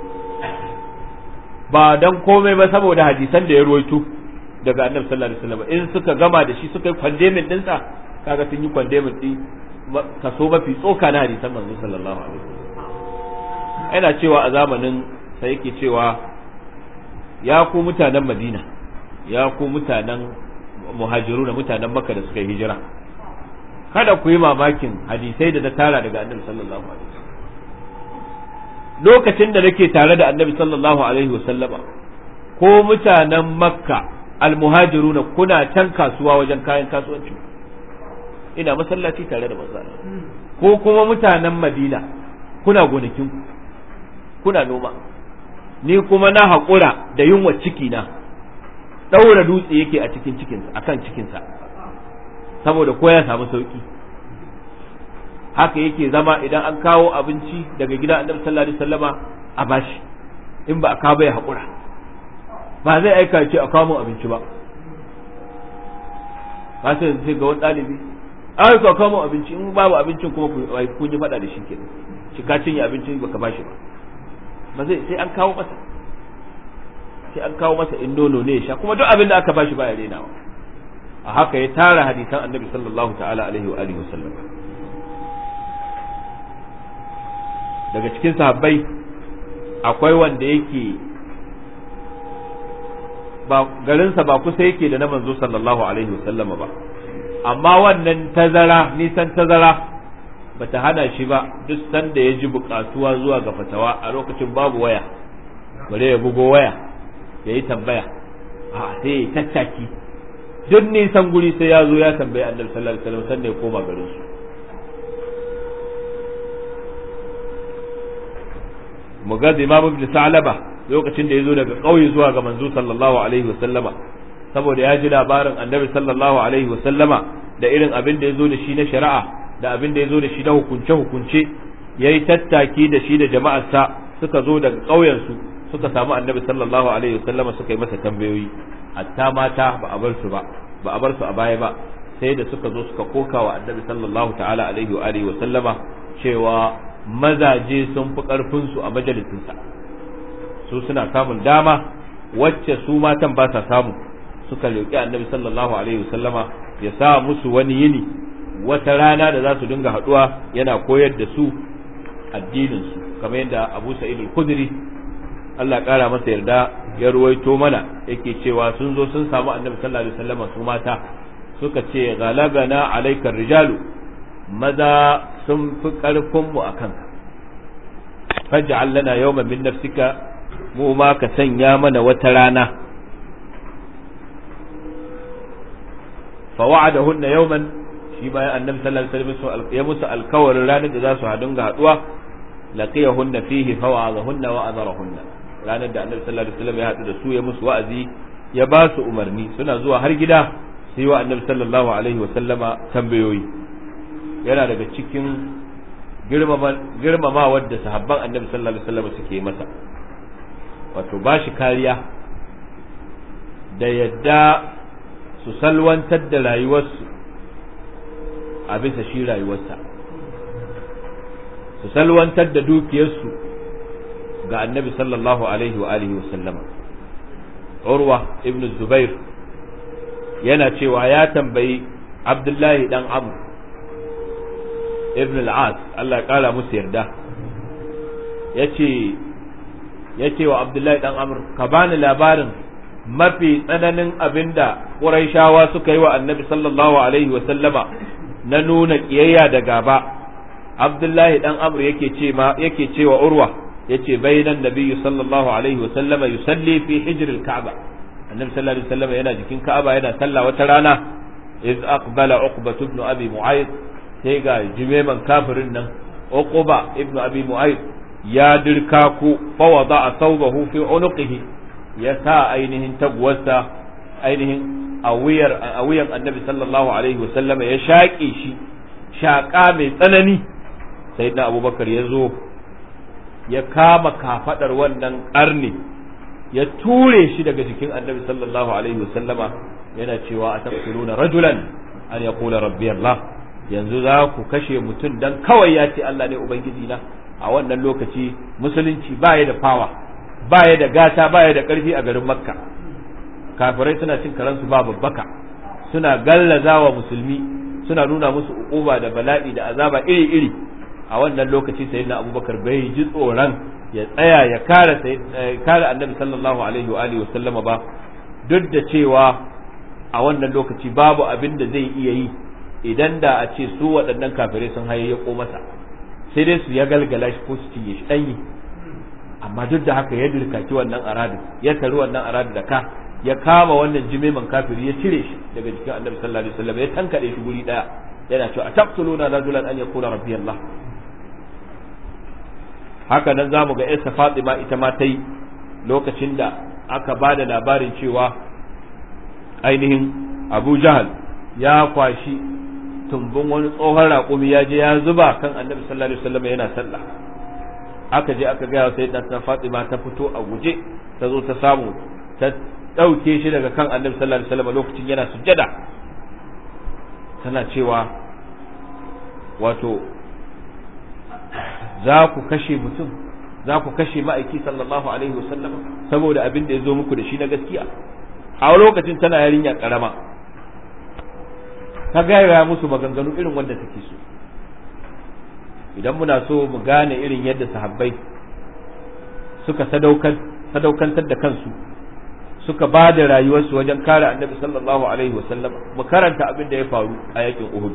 ba dan komai ba saboda hadisan da ya ruwaito daga annabi sallallahu alaihi wasallam in suka gama da shi suka yi kwandemin dinsa kaga sun yi kwandemin din kaso mafi tsoka na hadisan manzo sallallahu alaihi wasallam ina cewa a zamanin sai yake cewa ya ku mutanen Madina ya ku mutanen muhajiru da mutanen Makka da suka yi hijira kada ku yi mamakin hadisai da na tara daga annabi sallallahu alaihi wasallam lokacin da nake tare da annabi sallallahu alaihi wasallama ko mutanen makka almuhajiruna kuna can kasuwa wajen kayan kasuwanci ina masallaci tare da manzo ko kuma mutanen madina kuna gonakin kuna noma ni kuma na haƙura da yunwa ciki na ɗaura dutse yake a cikin cikinsa akan cikinsa saboda ko ya samu sauki haka yake zama idan an kawo abinci daga gida annabi sallallahu alaihi wasallama a bashi in ba a kawo bai haƙura ba zai aika ce a kawo abinci ba ba sai sai ga wani ɗalibi ai ka kawo abinci in babu abincin kuma kun yi faɗa da shi kenan shi ka cinye abincin baka bashi ba ba zai sai an kawo masa sai an kawo masa in nono ne ya sha kuma duk abin da aka bashi baya renawa a haka ya tara hadisan annabi sallallahu ta'ala alaihi wa alihi wasallam daga cikin sahabbai akwai wanda yake ba garinsa ba kusa yake da na manzo sallallahu alaihi wasallama ba amma wannan tazara nisan tazara bata hana shi ba duk sanda ya ji bukatuwa zuwa ga fatawa a lokacin babu waya bare ya bugo waya ya yi tambaya a sai ya tattaki duk nisan guri sai ya zo ya tambayi annabi sallallahu alaihi wasallam sanda ya koma garin su mugad imam ibn sa'laba lokacin da ya zo daga ƙauye zuwa ga manzo sallallahu alaihi wasallama saboda ya ji labarin annabi sallallahu alaihi wasallama da irin abin da ya zo da shi na shari'a da abin da ya zo da shi na hukunce hukunce ya yi tattaki da shi da jama'arsa suka zo daga ƙauyensu suka samu annabi sallallahu alaihi wasallama suka yi masa tambayoyi hatta mata ba a bar su ba ba a bar su a baya ba sai da suka zo suka koka wa annabi sallallahu ta'ala alaihi wa alihi wasallama cewa mazaje sun fi karfin su a majalisinsa su suna samun dama wacce su matan ba sa samu suka roƙi annabi sallallahu alaihi wasallama ya sa musu wani yini wata rana da za su dinga haɗuwa yana koyar da su addinin su kamar yadda Abu Sa'id al-Khudri Allah ƙara masa yarda ya ruwaito mana yake cewa sun zo sun samu annabi sallallahu alaihi wasallama su mata suka ce galabana alaikar rijalu maza sun fi ƙarfin mu akan faj'al lana yawman min nafsika mu ma ka sanya mana wata rana fa wa'adahunna yawman shi bayan annabi sallallahu alaihi wasallam ya musu alkawarin ranar da za su hadun ga haduwa laqiyahunna fihi fa wa'adahunna wa adarahunna ranar da annabi sallallahu alaihi wasallam ya haɗu da su ya musu wa'azi ya ba su umarni suna zuwa har gida sai wa annabi sallallahu alaihi wasallama tambayoyi yana daga cikin girmama wadda sahabban annabi sallallahu alaihi wasallam suke masa wato ba shi kariya da yadda su salwantar da rayuwarsu a bisa shi rayuwarsa su salwantar da dukiyarsu ga annabi sallallahu alaihi wa alihi wasallama urwa ibn zubair yana cewa ya tambayi abdullahi dan amr ibn al-as Allah ya kara musu yarda yace yace wa abdullahi dan amr ka bani labarin mafi tsananin abinda quraishawa suka yi wa annabi sallallahu alaihi wa sallama na nuna kiyayya da gaba abdullahi dan amr yake ce ma yake cewa urwa yace bainan nabiyyu sallallahu alaihi wa sallama yusalli fi hijr al-ka'ba annabi sallallahu alaihi wa sallama yana jikin ka'aba yana sallah wata rana iz aqbala uqba ibn abi mu'ayyid sai ga jimeman kafirin nan uquba ibn abi mu'ayyid ya dirka ku fa wada'a thawbahu fi unuqihi ya sa ainihin tagwarsa ainihin a wuyar a wuyan annabi sallallahu alaihi wa sallama ya shaƙe shi shaƙa mai tsanani sayyidina abubakar ya zo ya kama kafadar wannan ƙarni ya ture shi daga jikin annabi sallallahu alaihi wasallama yana cewa a taqtuluna rajulan an yaqula rabbi Allah yanzu za ku kashe mutum dan kawai ya ce Allah ne ubangiji na a wannan lokaci musulunci baya da fawa baya da gata baya da karfi a garin makka kafirai suna cin karansu ba babbaka suna gallazawa musulmi suna nuna musu uquba da bala'i da azaba iri iri a wannan lokaci sayyidina abubakar bai ji tsoron ya tsaya ya kare kare annabi sallallahu alaihi wa alihi wasallama ba duk da cewa a wannan lokaci babu abin da zai iya yi idan da a ce su waɗannan kafirai sun hayayyako masa sai dai su ya galgala shi ko su cinye shi ɗanyi amma duk da haka ya dirkaki wannan aradin ya tari wannan aradin da ka ya kama wannan jimeman kafiri ya cire shi daga jikin annabi sallallahu alaihi wasallam ya tankade shi guri daya yana cewa ataqtuluna rajulan an yakuna rabbi Allah haka nan zamu ga Isa Fatima ita ma ta yi lokacin da aka ba da labarin cewa ainihin Abu Jahal ya kwashi tumbin wani tsohon raƙumi ya je ya zuba kan annabi sallallahu alaihi wasallam yana sallah aka je aka gaya sai da Fatima ta fito a guje ta zo ta samu ta ɗauke shi daga kan annabi sallallahu alaihi wasallam lokacin yana sujjada tana cewa wato za ku kashe mutum za ku kashe ma'aiki sallallahu alaihi wasallam saboda abin da ya zo muku da shi na gaskiya a lokacin tana yarinya karama ta gaya musu maganganu irin wanda take so idan muna so mu gane irin yadda sahabbai suka sadaukantar da kansu suka ba da rayuwarsu wajen kare annabi sallallahu alaihi wasallam mu karanta abin da ya faru a yakin uhud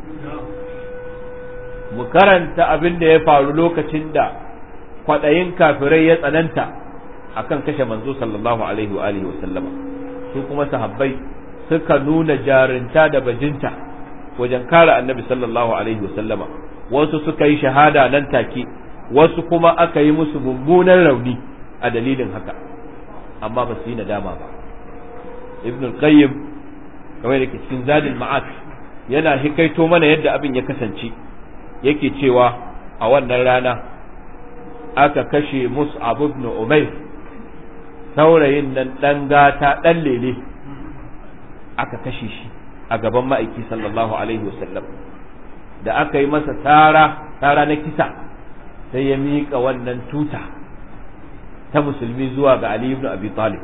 mu karanta abin da ya faru lokacin da kwaɗayin kafirai ya tsananta akan kashe manzo sallallahu alaihi wa alihi wasallama su kuma sahabbai suka nuna jarinta da bajinta wajen kare annabi sallallahu alaihi wasallama wasu suka yi shahada nan take wasu kuma aka yi musu mummunan rauni a dalilin haka amma ba su yi nadama ba ibn al-qayyim kamar da ke cikin zadil ma'at yana hikaito mana yadda abin ya kasance yake cewa a wannan rana aka kashe mus'ab ibn umayr saurayin nan dan gata dan lele aka kashe shi a gaban ma'aiki sallallahu alaihi wasallam da aka yi masa tara tara na kisa sai ya miƙa wannan tuta ta musulmi zuwa ga Ali ibn Abi Talib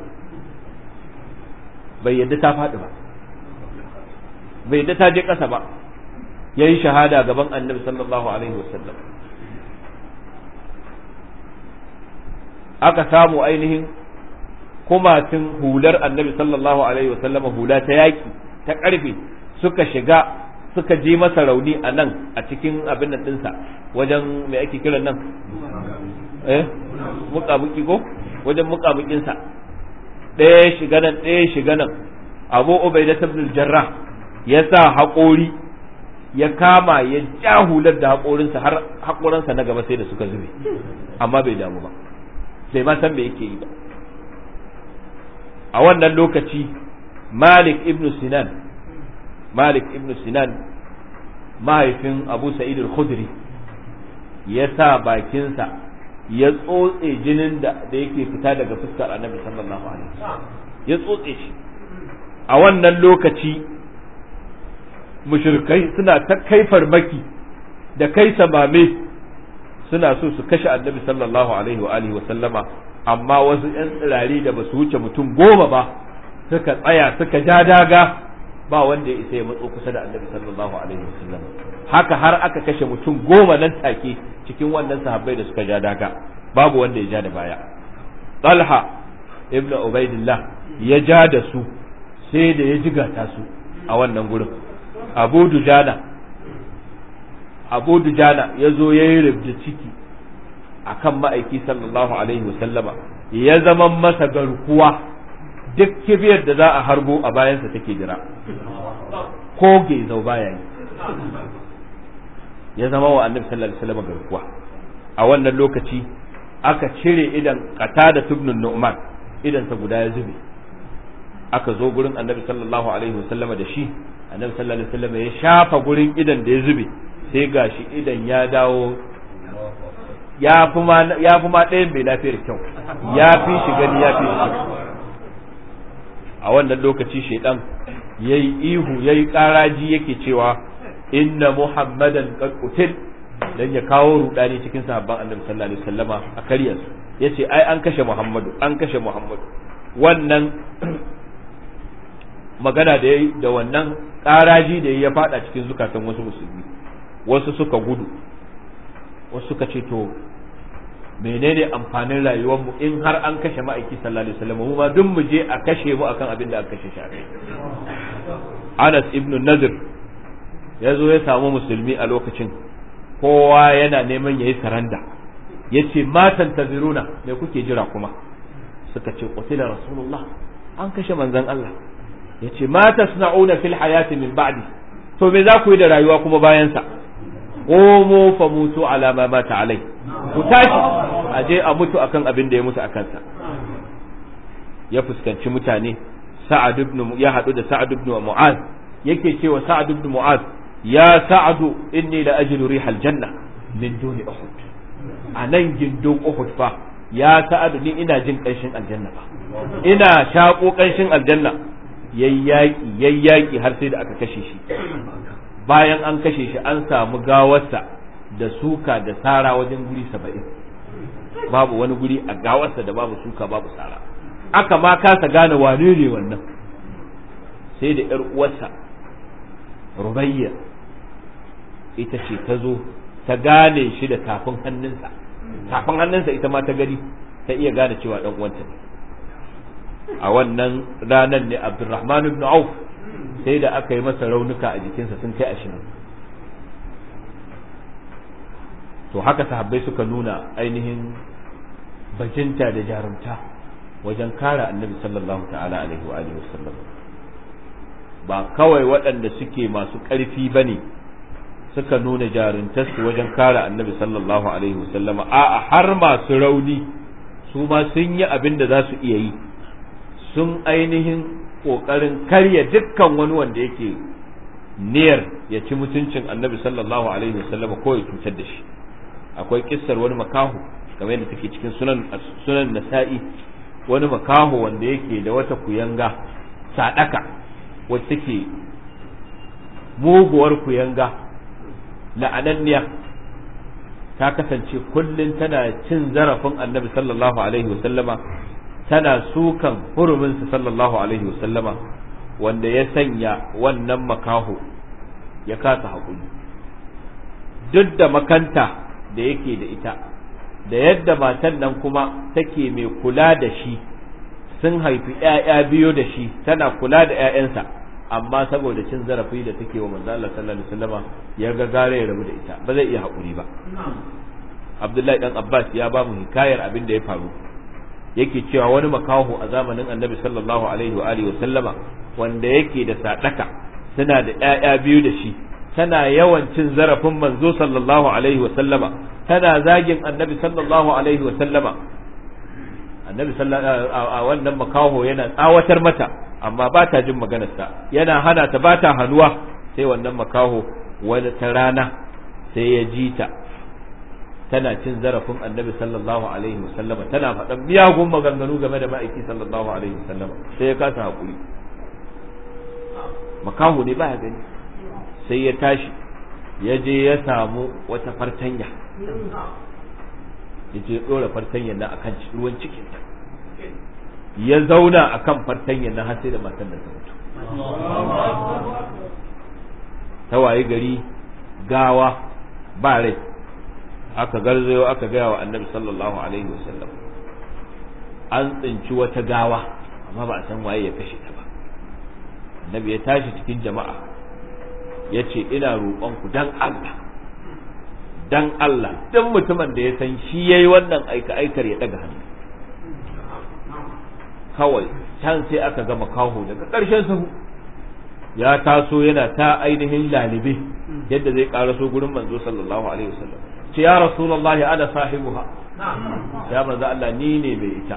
bai yadda ta faɗi ba bai yadda ta je ƙasa ba ya yi shahada gaban annabi sallallahu alaihi wasallam aka samu ainihin kumatin hular annabi sallallahu alaihi wasallama hula ta yaƙi ta ƙarfe suka shiga suka ji masa rauni a nan a cikin abin nan ɗinsa wajen mai ake kiran nan eh muƙamuƙi ko wajen muƙamuƙinsa ɗaya shiga nan ɗaya shiga nan abu ubaida ibn jarrah ya sa haƙori ya kama ya ja hular da haƙorinsa har haƙorinsa na gaba sai da suka zube amma bai damu ba bai ma san me yake yi ba a wannan lokaci malik ibn sinan malik ibn sinan mahaifin abu sa'id al-khudri ya sa bakinsa ya tsotse jinin da da yake fita daga fuskar annabi sallallahu alaihi wasallam ya tsotse shi a wannan lokaci mushrikai suna ta kai farmaki da kai samame suna so su kashe annabi sallallahu alaihi wa alihi wasallama amma wasu yan tsirari da ba su wuce mutum goma ba suka tsaya suka ja daga ba wanda ya isa ya matso kusa da annabi sallallahu alaihi wasallam haka har aka kashe mutum goma nan take cikin wannan sahabbai da suka ja daga babu wanda ya ja da baya talha ibnu ubaidillah ya ja da su sai da ya jigata su a wannan gurin abu dujana abu dujana ya zo ya yi rubda ciki a kan ma'aiki sallallahu alaihi wasallama ya zama masa garkuwa duk kibiyar da za a harbo a bayansa take jira ko gezau baya yi ya zama wa annabi sallallahu alaihi wasallam garkuwa a wannan lokaci aka cire idan kata da tubnun nu'man idan sa guda ya zube aka zo gurin annabi sallallahu alaihi wasallam da shi annabi sallallahu alaihi wasallam ya shafa gurin idan da ya zube sai gashi idan ya dawo ya fi ma ya fi ma ɗayan bai lafiyar kyau ya fi shi gani ya fi shi a wannan lokaci shaidan yayi ihu yayi karaji yake cewa inna muhammadan qad qutil dan ya kawo rudani cikin sahabban annabi sallallahu alaihi wasallama a karyar su yace ai an kashe muhammadu an kashe muhammadu wannan magana da yayi da wannan karaji da ya fada cikin zukatan wasu musulmi wasu suka gudu wasu suka ce to menene amfanin rayuwarmu in har an kashe ma'aiki sallallahu alaihi wasallam mu ma duk mu je a kashe mu akan abin da aka kashe shi a kai Anas ibn Nadir ya zo ya samu musulmi a lokacin kowa yana neman yayi saranda yace matan taziruna me kuke jira kuma suka ce qutila rasulullah an kashe manzon Allah yace ma tasna'una fil hayati min ba'di to me za ku yi da rayuwa kuma bayan sa qomu fa mutu ala ma mata alai ku tashi a je a mutu akan abin da ya mutu akan sa ya fuskanci mutane sa'ad ibn ya hadu da sa'ad ibn mu'az yake cewa sa'ad ibn mu'az ya sa'ad inni la ajidu rihal janna min duni uhud anan gindin uhud fa ya sa'ad ni ina jin kanshin aljanna fa ina shako kanshin aljanna yayyaki yayyaki har sai da aka kashe shi bayan an kashe shi an samu gawarsa da suka da sara wajen guri saba'in babu wani guri a gawarsa da babu suka babu sara aka ma kasa gane wane ne wannan sai da ‘yar uwarsa rubayya ita ce ta zo ta gane shi da tafin hannunsa tafin hannunsa ita ma ta gani ta iya gane cewa ɗan uwanta ne a wannan ranar ne abdulrahman ibn auf sai da aka yi masa raunuka a jikinsa sun kai ashirin to haka sahabbai suka nuna ainihin bajinta da jarumta wajen kare annabi sallallahu ta'ala alaihi wa alihi wasallam ba kawai waɗanda suke masu ƙarfi ba ne suka nuna jaruntarsu wajen kare annabi sallallahu alaihi wasallam a'a har masu rauni su ma sun yi abin da za su iya yi sun ainihin ƙoƙarin karya dukkan wani wanda yake niyyar ya ci mutuncin annabi sallallahu alaihi wasallam ko ya cutar da shi akwai kissar wani makahu kamar yadda take cikin sunan sunan nasa'i wani makaho wanda yake da wata kuyanga sadaka wacce take muguwar kuyanga la'ananniya ta kasance kullum tana cin zarafin annabi sallallahu alaihi wasallama tana sukan huruminsa sallallahu alaihi wasallama wanda ya sanya wannan makaho ya kasa haƙuri duk da makanta da yake da ita da yadda matan nan kuma take mai kula da shi sun haifi ‘ya'ya biyu da shi tana kula da ‘ya'yansa amma saboda cin zarafi da take wa manzo Allah sallallahu alaihi wasallama ya ga gare ya rabu da ita ba zai iya haƙuri ba Abdullahi dan Abbas ya ba mu hikayar abin da ya faru yake cewa wani makaho a zamanin Annabi sallallahu alaihi wa alihi wasallama wanda yake da sadaka suna da ‘ya'ya biyu da shi tana yawan cin zarafin manzo sallallahu alaihi wa sallama tana zagin annabi sallallahu alaihi wa sallama annabi a wannan makaho yana tsawatar mata amma ba ta jin maganarsa yana hana ta ba ta hannuwa sai wannan makaho wani ta rana sai ya ji ta tana cin zarafin annabi sallallahu alaihi wasallam tana faɗan miyagun maganganu game da ma'aiki sallallahu alaihi wasallam sai ya kasa haƙuri makaho ne baya gani sai ya tashi ya je ya samu wata fartanya ya je ɗora fartanyar nan akan ruwan cikinta ya zauna akan fartanyar nan har sai da matan nan ta mutu ta waye gari gawa ba rai aka garzayo aka gaya wa annabi sallallahu alaihi wasallam an tsinci wata gawa amma ba a san waye ya kashe ta ba annabi ya tashi cikin jama'a ya ce ina roƙonku dan Allah dan Allah dan mutumin da ya san shi yayi wannan aika aikar ya daga hannu kawai can sai aka gama kaho daga ƙarshen sahu ya taso yana ta ainihin lalibe yadda zai karaso gurin manzo sallallahu alaihi wasallam ce ya rasulullah ana sahibuha ya manzo Allah ni ne mai ita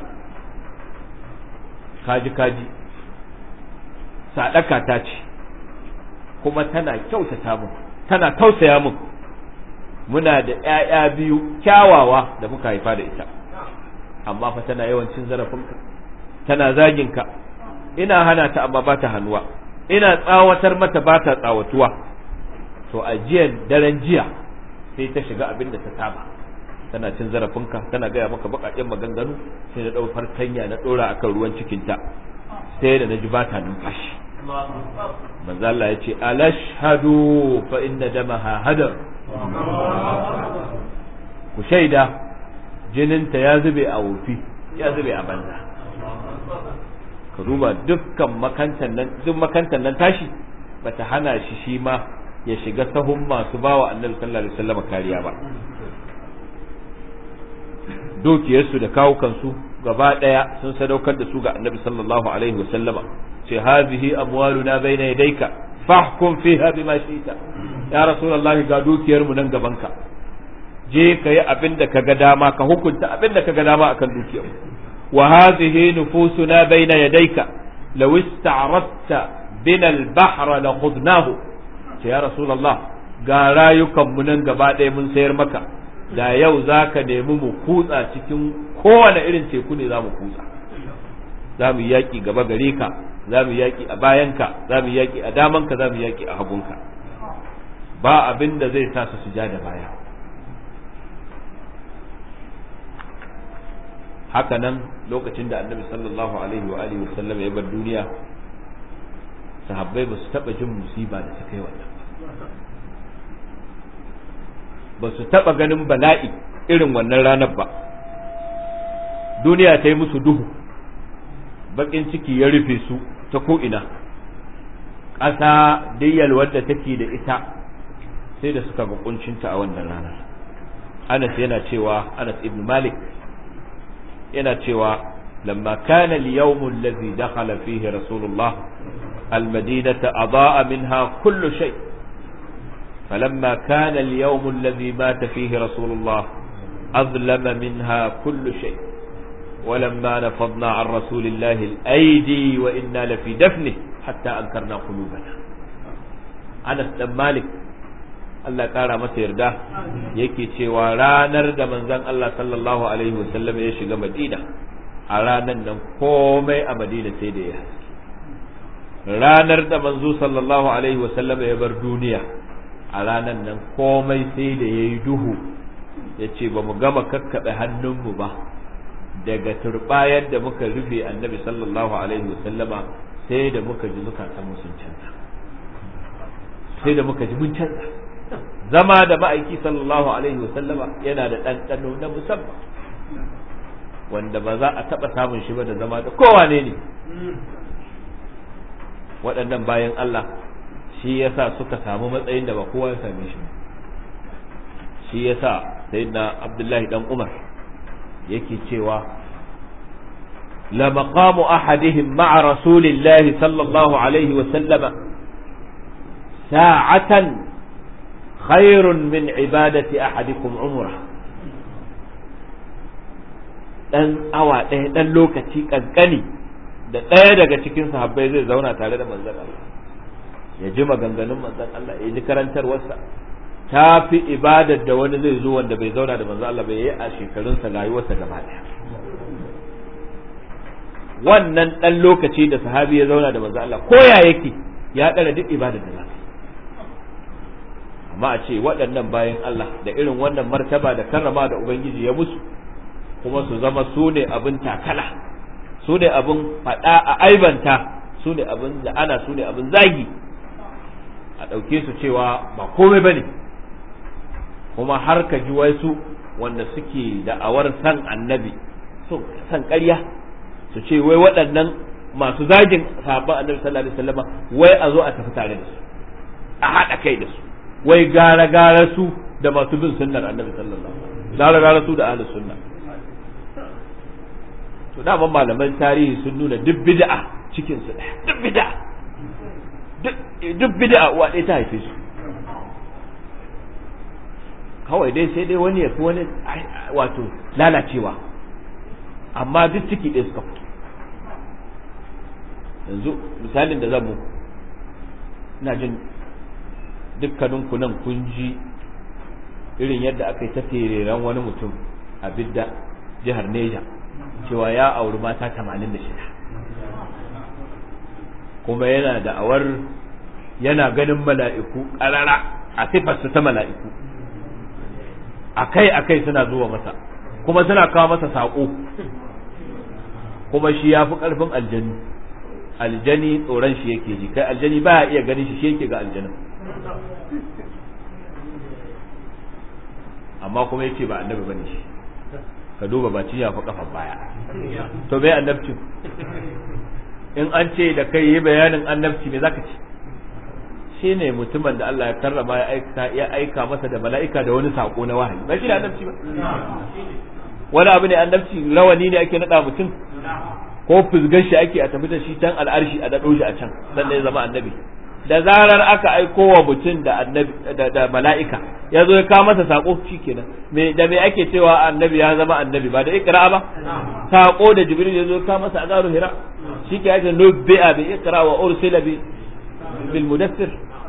kaji kaji sadaka ta ce kuma tana kyautata mun tana tausaya mun muna da ƴaƴa biyu kyawawa da muka haifa da ita amma fa tana yawancin zarafinka tana zaginka ina hana ta amma ba ta hannuwa ina tsawatar mata ba ta tsawatuwa to a jiyan daren jiya sai ta shiga abin da ta saba tana cin zarafinka tana gaya maka baƙaƙen maganganu sai na ɗau fartanya na ɗora akan ruwan cikinta sai da na ji ba ta numfashi manzo Allah ya ce alashhadu fa inna damaha hadar ku shaida jininta ya zube a wofi ya zube a banza ka duba dukkan makantan nan duk makantan nan tashi bata hana shi shi ma ya shiga sahun masu bawa annabi sallallahu alaihi wasallam kariya ba dukiyarsu da kawukansu gaba daya sun sadaukar da su ga annabi sallallahu alaihi wasallama ce hazihi amwaluna baina yadayka fahkum fiha bima shi'ta ya rasulullahi ga dukiyar mu nan gabanka je ka yi abin da kaga dama ka hukunta abin da kaga dama akan dukiyar wa hadhihi nufusuna baina yadayka law ista'radta bina al-bahr la khudnahu ce ya rasulullah ga rayukan mu nan gaba ɗaya mun sayar maka da yau zaka nemi mu kutsa cikin kowane irin teku ne za mu kutsa za mu yaƙi gaba gare ka za mu yaƙi a bayanka za mu yaƙi a damanka za mu yaƙi a hagunka ba abin da zai sa su suja da baya haka nan lokacin da annabi sallallahu alaihi wa alihi wasallam ya bar duniya sahabbai ba su taɓa jin musiba da suka yi wannan ba su taɓa ganin bala'i irin wannan ranar ba duniya ta yi musu duhu bakin ciki ya rufe su ta ko'ina ƙasa diyyal wadda take da ita sai da suka ga kuncinta a wannan ranar anas yana cewa anas ibn malik yana cewa lamma kana al-yawm alladhi dakhala fihi rasulullah al-madinata adaa minha kullu shay فلما كان اليوم الذي مات فيه رسول الله أظلم منها كل شيء ولما نفضنا عن رسول الله الأيدي وإنا لفي دفنه حتى أنكرنا قلوبنا أنس بن مالك Allah ƙara masa yarda yake cewa ranar da manzon Allah sallallahu alaihi wasallam ya shiga Madina a ranar nan komai a Madina sai da ya haske ranar da manzo sallallahu alaihi wasallam ya bar duniya a ranar nan komai sai da ya yi duhu ya ce ba mu gama kakkaɓe hannunmu ba daga turbayar da muka rufe annabi sallallahu alaihi wasallama sai da muka ji zukatan sun canza sai da muka ji mun canza zama da ma'aiki sallallahu alaihi wasallama yana da ɗanɗano na musamman wanda ba za a taɓa samun shi ba da zama da kowane ne waɗannan bayan Allah shi yasa suka samu matsayin da ba kowa ya same shi shi yasa sayyidina Abdullahi dan Umar yake cewa la maqamu ahadihim ma'a rasulillahi sallallahu alaihi wa sallama sa'atan khairun min ibadati ahadikum umra ɗan awa ɗaya ɗan lokaci ƙanƙani da ɗaya daga cikin sahabbai zai zauna tare da manzon Allah ya ji maganganun manzon Allah ya ji karantarwarsa ta fi ibadar da wani zai zo wanda bai zauna da manzon Allah bai yi a shekarunsa rayuwarsa gaba ɗaya wannan ɗan lokaci da sahabi ya zauna da manzon Allah ko ya yake ya ɗara duk ibadar da za amma a ce waɗannan bayan Allah da irin wannan martaba da karrama da Ubangiji ya musu kuma su zama su ne abin takala su ne abin faɗa a aibanta su ne abin da ana su ne abin zagi a ɗauke su cewa ba komai ba ne kuma har ka ji wasu wanda suke da'awar san annabi so san ƙarya su ce wai waɗannan masu zagin sahabban annabi sallallahu alaihi wasallama wai a zo a tafi tare da su a haɗa kai da su wai gara gara su da masu bin sunnar annabi sallallahu alaihi wasallam gara gara su da ahlus sunna to daman malaman tarihi sun nuna duk bid'a cikin su duk bid'a duk bid'a uwa ɗaya ta haife su kawai dai sai dai wani ya fi wani wato lalacewa amma duk ciki ɗaya suka fito yanzu misalin da zan mu ina jin dukkaninku nan kun ji irin yadda aka yi ta tereren wani mutum a bidda jihar Neja cewa ya auri mata 86 kuma yana da awar yana ganin mala'iku ƙarara a sifarsu ta mala'iku akai akai suna zuwa masa kuma suna kawo masa saƙo kuma shi ya fi ƙarfin aljani aljani tsoron shi yake ji kai aljani ba iya ganin shi shi yake ga aljanin amma kuma yace ba annabi bane shi ka duba ba ciya fa kafa baya to bai annabci in an ce da kai yi bayanin annabci me zaka ce shine mutumin da Allah ya karrama ya aika ya aika masa da mala'ika da wani sako na wahayi ba shi da annabci ba wani abu ne annabci rawani ne ake nada mutum ko fuzgar shi ake a tafi da shi can al'arshi a daɗo shi a can sannan ya zama annabi da zarar aka aiko wa mutum da annabi da mala'ika ya zo ya kawo masa sako shikenan me da me ake cewa annabi ya zama annabi ba da ikra ba sako da jibril ya zo ya kawo masa a garu hira shike ake nubbi'a bi ikra wa ursila bi bil mudaththir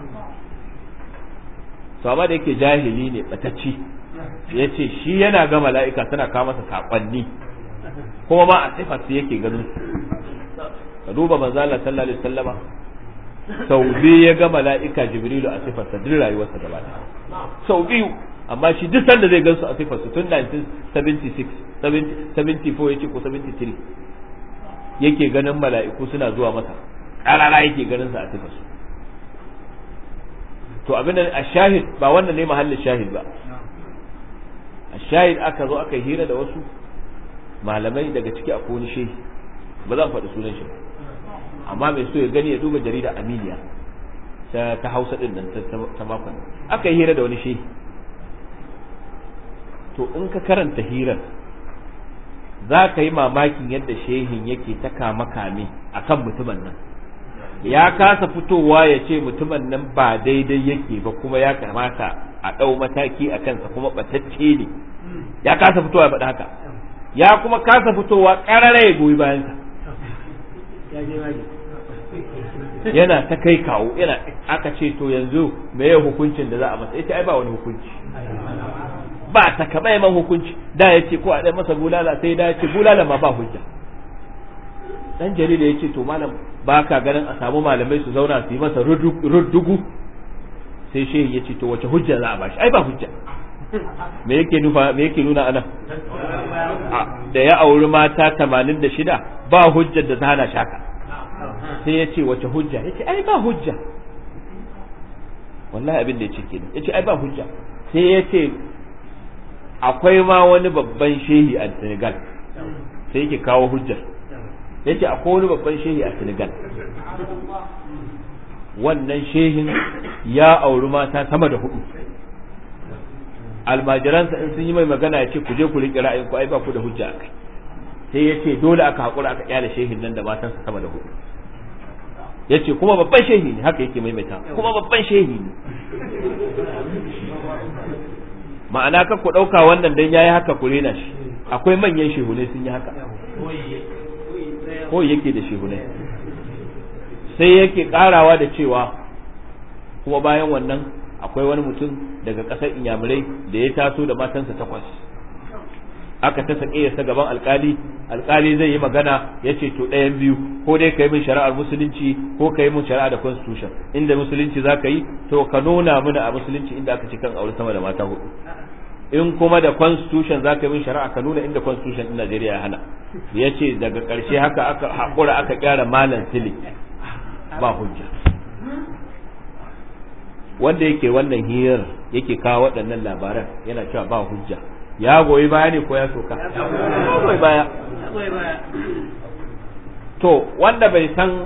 to amma da yake jahili ne batacci yace shi yana ga mala'ika suna kawo masa sakonni kuma ma a sifar su yake ganin su ka duba manzo Allah sallallahu alaihi wasallama sau biyu ya ga mala'ika jibrilu a sifarsa duk rayuwarsa gaba sau biyu amma shi duk sanda zai gansu a sifarsa tun 1976 74 yace ko 73 yake ganin mala'iku suna zuwa masa ƙarara yake ganin sa a sifarsu to abin da a shahid ba wannan ne mahallin shahid ba a shahid aka zo aka hira da wasu malamai daga ciki a wani shehi ba zan faɗi sunan shi ba amma mai so ya gani ya duba jarida amiliya ta ta hausa din nan ta makon aka yi hira da wani shehi to in ka karanta hirar za ka yi mamakin yadda shehin yake ta kame kame a kan mutumin nan ya kasa fitowa ya ce mutumin nan ba daidai yake ba kuma ya kamata a ɗau mataki a kansa kuma ɓatacce ne ya kasa fitowa ya faɗi haka ya kuma kasa fitowa ƙarara ya goyi bayansa yana ta kai kawo yana aka ce to yanzu me ya hukuncin da za a masa ita ai ba wani hukunci ba ta kaba man hukunci da ya ce ko a ɗaya masa bulala sai da ya ce bulala ma ba hujja dan jarida ya ce to malam ba ka ganin a samu malamai su zauna su yi masa ruddugu sai shehi ya ce to wace hujja za a bashi ai ba hujja me yake nufa me yake nuna anan da ya auri mata 86 ba hujjar da ta hana shaka sai ya ce wace hujja ya ce ai ba hujja wallahi abin da ya ce kenan ya ce ai ba hujja sai ya ce akwai ma wani babban shehi a Senegal sai yake kawo hujjar ya ce akwai wani babban shehi a Senegal wannan shehin ya auri mata sama da hudu almajiransa in sun yi mai magana ya ce ku je ku riƙe ra'ayin ku ai ba ku da hujja akai sai ya ce dole aka haƙura aka kyale shehin nan da matansa sama da hudu ya ce kuma babban shehi ne haka yake maimaita kuma babban shehi ne ma'ana ka ku ɗauka wannan dan yayi haka ku rena shi akwai manyan shehunai sun yi haka ko yake da shehunai sai yake karawa da cewa kuma bayan wannan akwai wani mutum daga ƙasar inyamurai da ya taso da matansa takwas aka ta sake sa gaban alkali alkali zai yi magana ya ce to ɗayan biyu ko dai ka yi min shari'ar musulunci ko ka yi min shari'a da constitution inda musulunci za ka yi to ka nuna mana a musulunci inda aka ci kan aure sama da mata hudu in kuma da constitution za ka yi min shari'a ka nuna inda constitution din Najeriya ya hana ya ce daga ƙarshe haka aka haƙura aka kyara malam sili ba hujja wanda yake wannan hirar yake kawo waɗannan labaran yana cewa ba hujja ya goyi baya ne ko ya soka ya goyi baya to wanda bai san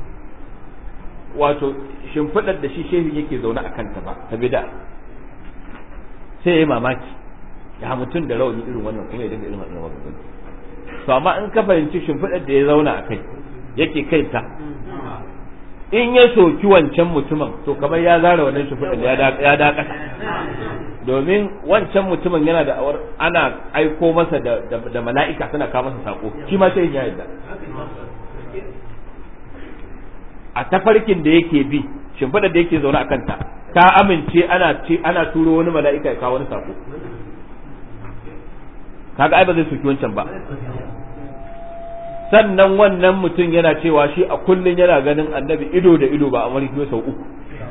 wato shimfiɗar da shi shehu yake zaune a kanta ba ta bida sai ya yi mamaki ya mutum da rauni irin wannan kuma ya dinga irin wannan wannan to amma in ka fahimci shimfiɗar da ya zauna a kai yake kai ta in ya soki wancan mutumin to kamar ya zara wannan shimfiɗar ya dakata domin wancan mutumin yana da awar ana aiko masa da, da, mala'ika suna kawo masa sako shi ma sai ya yarda a tafarkin da yake bi shimfiɗar da yake zaune a kanta ta amince ana ce ana turo wani mala'ika ya kawo wani sako kaga ai ba zai soki wancan ba sannan wannan mutum yana cewa shi a kullun yana ganin annabi ido da ido ba a mariki sau uku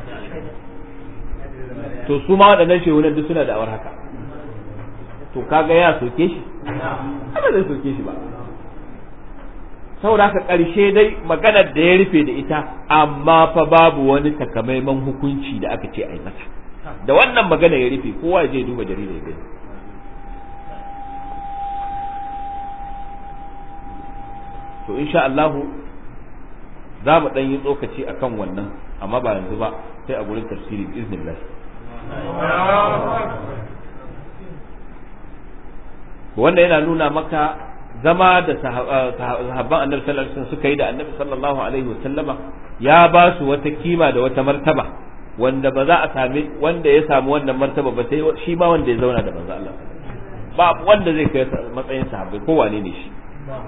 to su ma waɗannan shehunan duk suna da awar haka to kaga ya soke shi ba zai soke shi ba saboda haka ƙarshe dai maganar da ya rufe da ita amma fa babu wani takamaiman hukunci da aka ce a yi masa da wannan magana ya rufe kowa je duba jarida ya gani to insha Allah za mu ɗan yi tsokaci akan wannan amma ba yanzu ba sai a gurin tafsiri biiznillah wanda yana nuna maka zama da sahabban annabi sallallahu alaihi wasallam suka yi da annabi sallallahu alaihi wasallama ya ba su wata kima da wata martaba wanda ba za a sami wanda ya samu wannan martaba ba sai shi ma wanda ya zauna da manzo Allah ba wanda zai kai matsayin sahabbai ko wane ne shi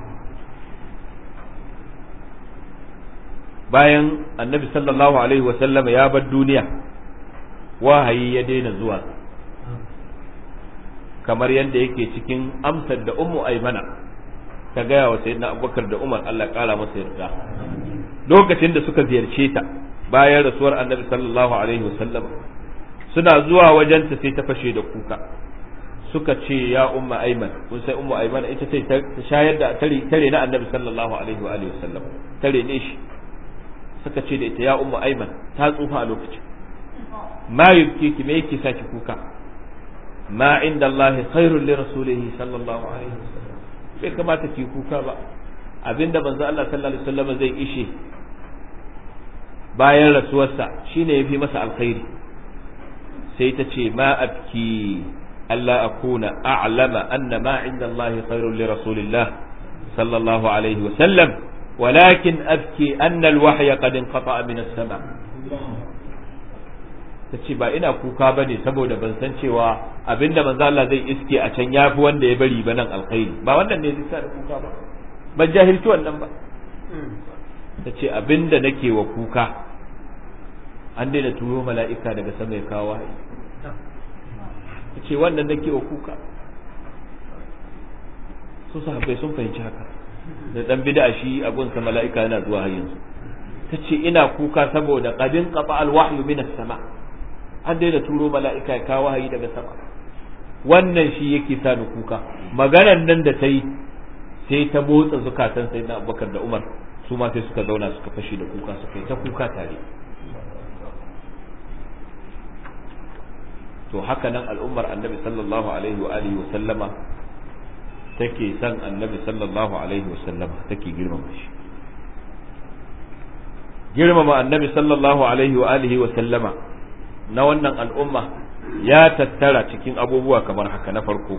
bayan annabi sallallahu alaihi wasallama ya bar duniya wahayi ya daina zuwa kamar yadda yake cikin amsar da ummu aimana ta gaya wa sayyidina abubakar da umar Allah kara masa yarda lokacin da suka ziyarce ta bayan rasuwar annabi sallallahu alaihi wasallam suna zuwa wajenta sai ta fashe da kuka suka ce ya umma aiman kun sai ummu aiman ita ce ta shayar da tare tare na annabi sallallahu alaihi wa alihi wasallam tare ne shi suka ce da ita ya ummu aiman ta tsufa a lokacin ma yubki ki me yake saki kuka ma inda Allah khairul li rasulihi sallallahu alaihi wasallam bai kamata ki kuka ba abinda manzo Allah sallallahu alaihi wasallam zai ishe bayan rasuwarsa shine yafi masa alkhairi sai ta ce ma abki alla akuna a'lama anna ma inda Allah khairul li rasulillah sallallahu alaihi wasallam ولكن أبكي أن الوحي قد انقطع من السماء ta ce ba ina kuka ba ne saboda ban san cewa abinda manzo Allah zai iske a can yafi wanda ya bari ba nan alkhairi ba wannan ne zai sa da kuka ba ban jahilci wannan ba ta ce abinda nake wa kuka an daina turo mala'ika daga sama ya kawo wahayi ta ce wannan nake wa kuka su sahabbai sun fahimci haka da dan bid'a shi a gunsa mala'ika yana zuwa har yanzu ta ce ina kuka saboda qadin qata al-wahyu min as-sama' an daina turo mala'ika ya kawo wahayi daga sama wannan shi yake sa ni kuka maganar nan da ta yi sai ta motsa zukatan sai na abubakar da umar su ma sai suka zauna suka fashe da kuka suka yi ta kuka tare to haka nan al'ummar annabi sallallahu alaihi wa alihi wa sallama take san annabi sallallahu alaihi wa sallama take girmama shi girmama annabi sallallahu alaihi wa alihi wa sallama na wannan al'umma ya tattara cikin abubuwa kamar haka na farko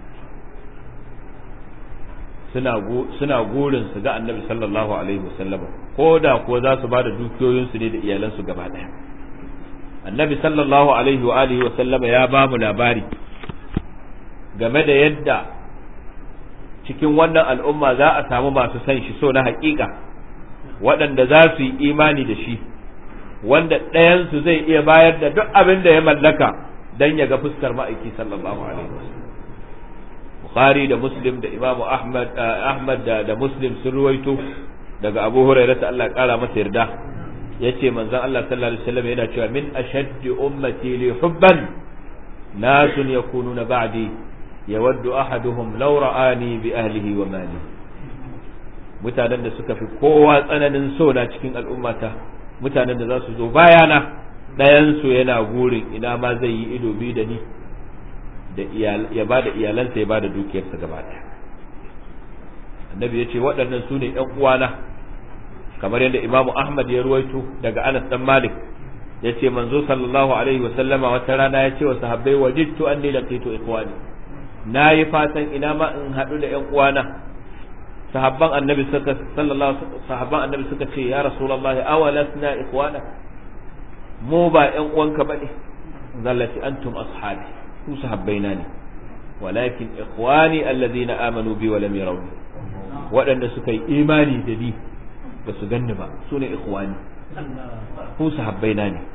suna gurin su ga annabi sallallahu alaihi wasallam ko da kuwa za su ba da dukiyoyinsu ne da iyalansu gaba ɗaya annabi sallallahu alaihi wa alihi wasallam ya ba mu labari game da yadda cikin wannan al'umma za a samu masu san shi so na haƙiƙa waɗanda za su yi imani da shi wanda ɗayansu zai iya bayar da duk abin da ya mallaka don ya ga fuskar ma'aiki sallallahu alaihi wasallam Bukhari da Muslim da Imam Ahmad Ahmad da, da Muslim sun ruwaito daga Abu Hurairah ta Allah kara masa yarda yace manzon Allah sallallahu alaihi wasallam yana cewa min ashaddi ummati li hubban nasun yakununa ba'di yawaddu ahaduhum law ra'ani bi ahlihi wa mali mutanen da suka fi kowa tsananin so na cikin al'ummata mutanen da za su zo bayana ɗayan su yana gurin ina ma zai yi ido bi da ni da ya ba da iyalansa ya ba da dukiyarsa gaba ɗaya annabi ya ce waɗannan su ne ‘yan uwana kamar yadda imamu ahmad ya ruwaito daga anas dan malik ya ce manzo sallallahu alaihi wa sallama wata rana ya ce wa sahabbai wajidtu anni laqitu ikhwani na yi fatan ina ma in haɗu da ‘yan uwana sahabban annabi suka sallallahu sahabban annabi suka ce ya rasulullahi awalasna ikhwana mu ba ‘yan uwanka bane zallati antum ashabi ku sahabbaina ne walakin ikhwani alladhina amanu bi wa lam yarawni waɗanda suka yi imani da ni ba su ganni ba su ne ikhwani ku sahabbaina ne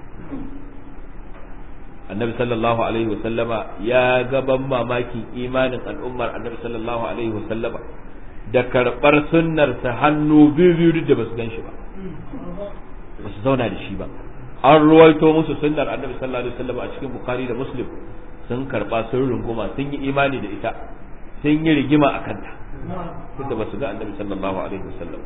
annabi sallallahu alaihi wa sallama ya gaban mamakin imanin al'ummar annabi sallallahu alaihi wa sallama da karɓar sunnarsa hannu biyu biyu da ba su gan shi ba ba su zauna da shi ba an ruwaito musu sunnar annabi sallallahu alaihi wa sallama a cikin bukhari da muslim sun karba sun runguma sun yi imani da ita sun yi rigima a kanta tunda ba su ga annabi sallallahu alaihi wasallam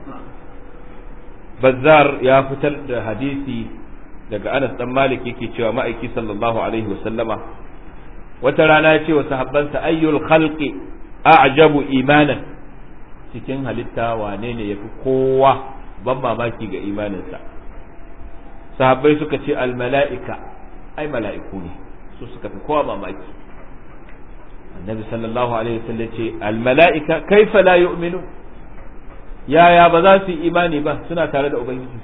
bazzar ya fitar da hadisi daga Anas dan Malik yake cewa ma'aiki sallallahu alaihi wasallama wata rana ya ce wa sahabbansa ayyul khalqi a'jabu imanan cikin halitta wane ne yafi kowa ban mamaki ga imaninsa sahabbai suka ce al mala'ika ai mala'iku ne su suka fi kowa mamaki annabi sallallahu alaihi wasallam ce al mala'ika kaifa la yu'minu yaya ba za su yi imani ba suna tare da ubangiji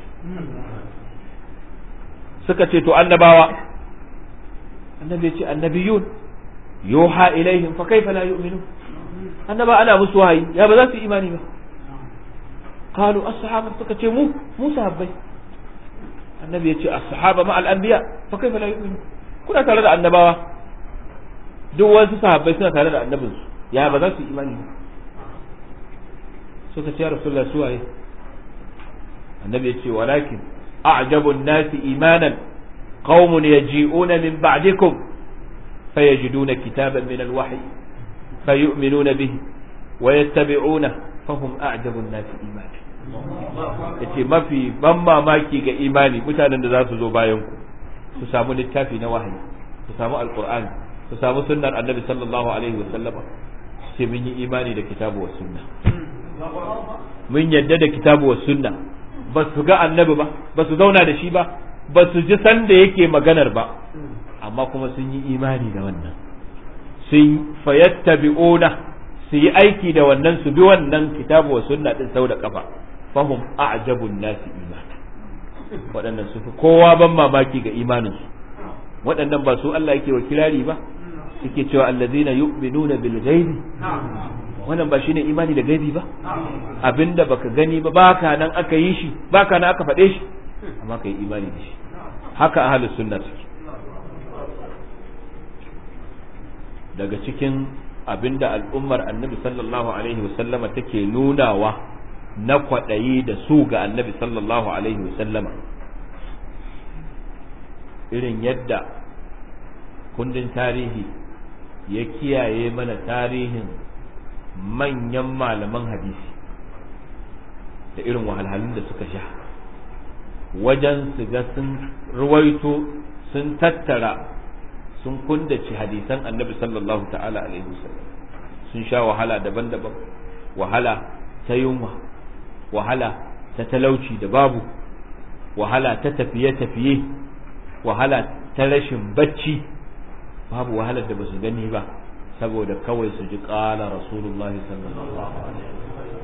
suka ce to annabawa annabi ya ce annabiyun yuha ilaihim fa kaifa la yu'minu annaba ana musu wahayi ya ba za su yi imani ba qalu as-sahaba suka ce mu mu sahabbai annabi ya ce as-sahaba ma al-anbiya fa kaifa la yu'minu kuna tare da annabawa duk wasu sahabbai suna tare da annabinsu ya ba za su yi imani ba suka ce rasulullah su waye annabi ya ce walakin a'jabu an-nasi imanan qaumun yaji'una min ba'dikum fayajiduna kitaban min al-wahyi fayu'minuna bihi wa yattabi'una fahum a'jabu an-nasi imanan yace mafi ban mamaki ga imani mutanen da za su zo bayan ku su samu littafi na wahayi su samu alqur'ani su samu sunnar annabi sallallahu alaihi wa sallama sai mun yi imani da kitabu wa sunna mun yadda da kitabu wa sunna ba su ga annabi ba ba su zauna da shi ba ba su ji sanda yake maganar ba amma kuma sun yi imani da wannan sun fayattabi'una su yi aiki da wannan su bi wannan kitabu wa sunna din sau da kafa fahum a'jabun nasi imana waɗannan su fi kowa ban mamaki ga imaninsu waɗannan ba su Allah yake wa kirari ba suke cewa allazina yu'minuna bil ghaibi wannan ba shine imani da gaibi ba abinda baka gani ba baka nan aka yi shi baka nan aka faɗe shi amma kai imani da shi haka ahlus sunna suke daga cikin abinda al'ummar annabi sallallahu alaihi wasallama take nunawa na kwaɗayi da su ga annabi sallallahu alaihi wasallama irin yadda kundin tarihi ya kiyaye mana tarihin manyan malaman hadisi da irin wahalhalun da suka sha wajen su ga sun ruwaito sun tattara sun kundace hadisan annabi sallallahu ta'ala alaihi wasallam sun sha wahala daban-daban wahala ta yunwa wahala ta talauci da babu wahala ta tafiye-tafiye wahala ta rashin bacci babu wahalar da ba su gani ba saboda kawai su ji ƙala rasulullahi sallallahu alaihi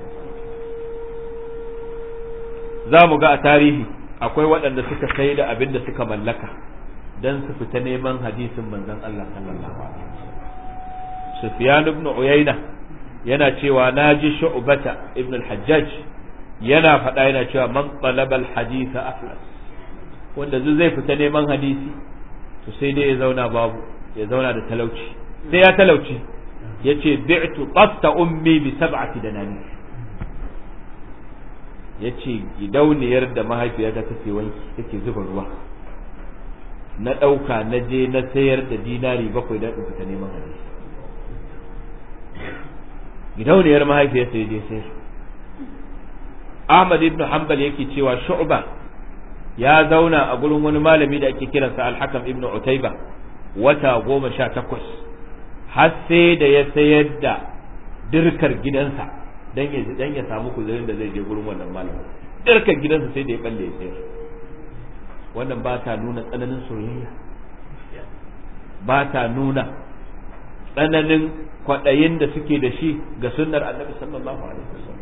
za mu ga a tarihi akwai waɗanda suka sai da abin da suka mallaka don su fita neman hadisin manzon Allah sallallahu alaihi Sufyan ibn Uyayna yana cewa naji shu'bata ibn al-hajjaj yana faɗa yana cewa man talaba al-hadith aflas wanda zai fita neman hadisi to sai dai ya zauna babu ya zauna da talauci sai ya talauci yace bi'tu qatta ummi bi sab'ati danani yace gidauniyar da mahaifiyata take wanki take zuba ruwa na ɗauka na je na sayar da dinari bakwai don fita neman hadisi gidauniyar mahaifiyarsa ya je sayar Ahmad ibn Hanbal yake cewa Shu'ba ya zauna a gurin wani malami da ake kiransa Al-Hakam ibn Utayba wata goma sha takwas har sai da ya sayar da dirkar gidansa dan ya dan ya samu kuzarin da zai je gurin wannan malami dirkar gidansa sai da ya balle ya sayar wannan ba ta nuna tsananin soyayya ba ta nuna tsananin kwaɗayin da suke da shi ga sunnar annabi sallallahu alaihi wasallam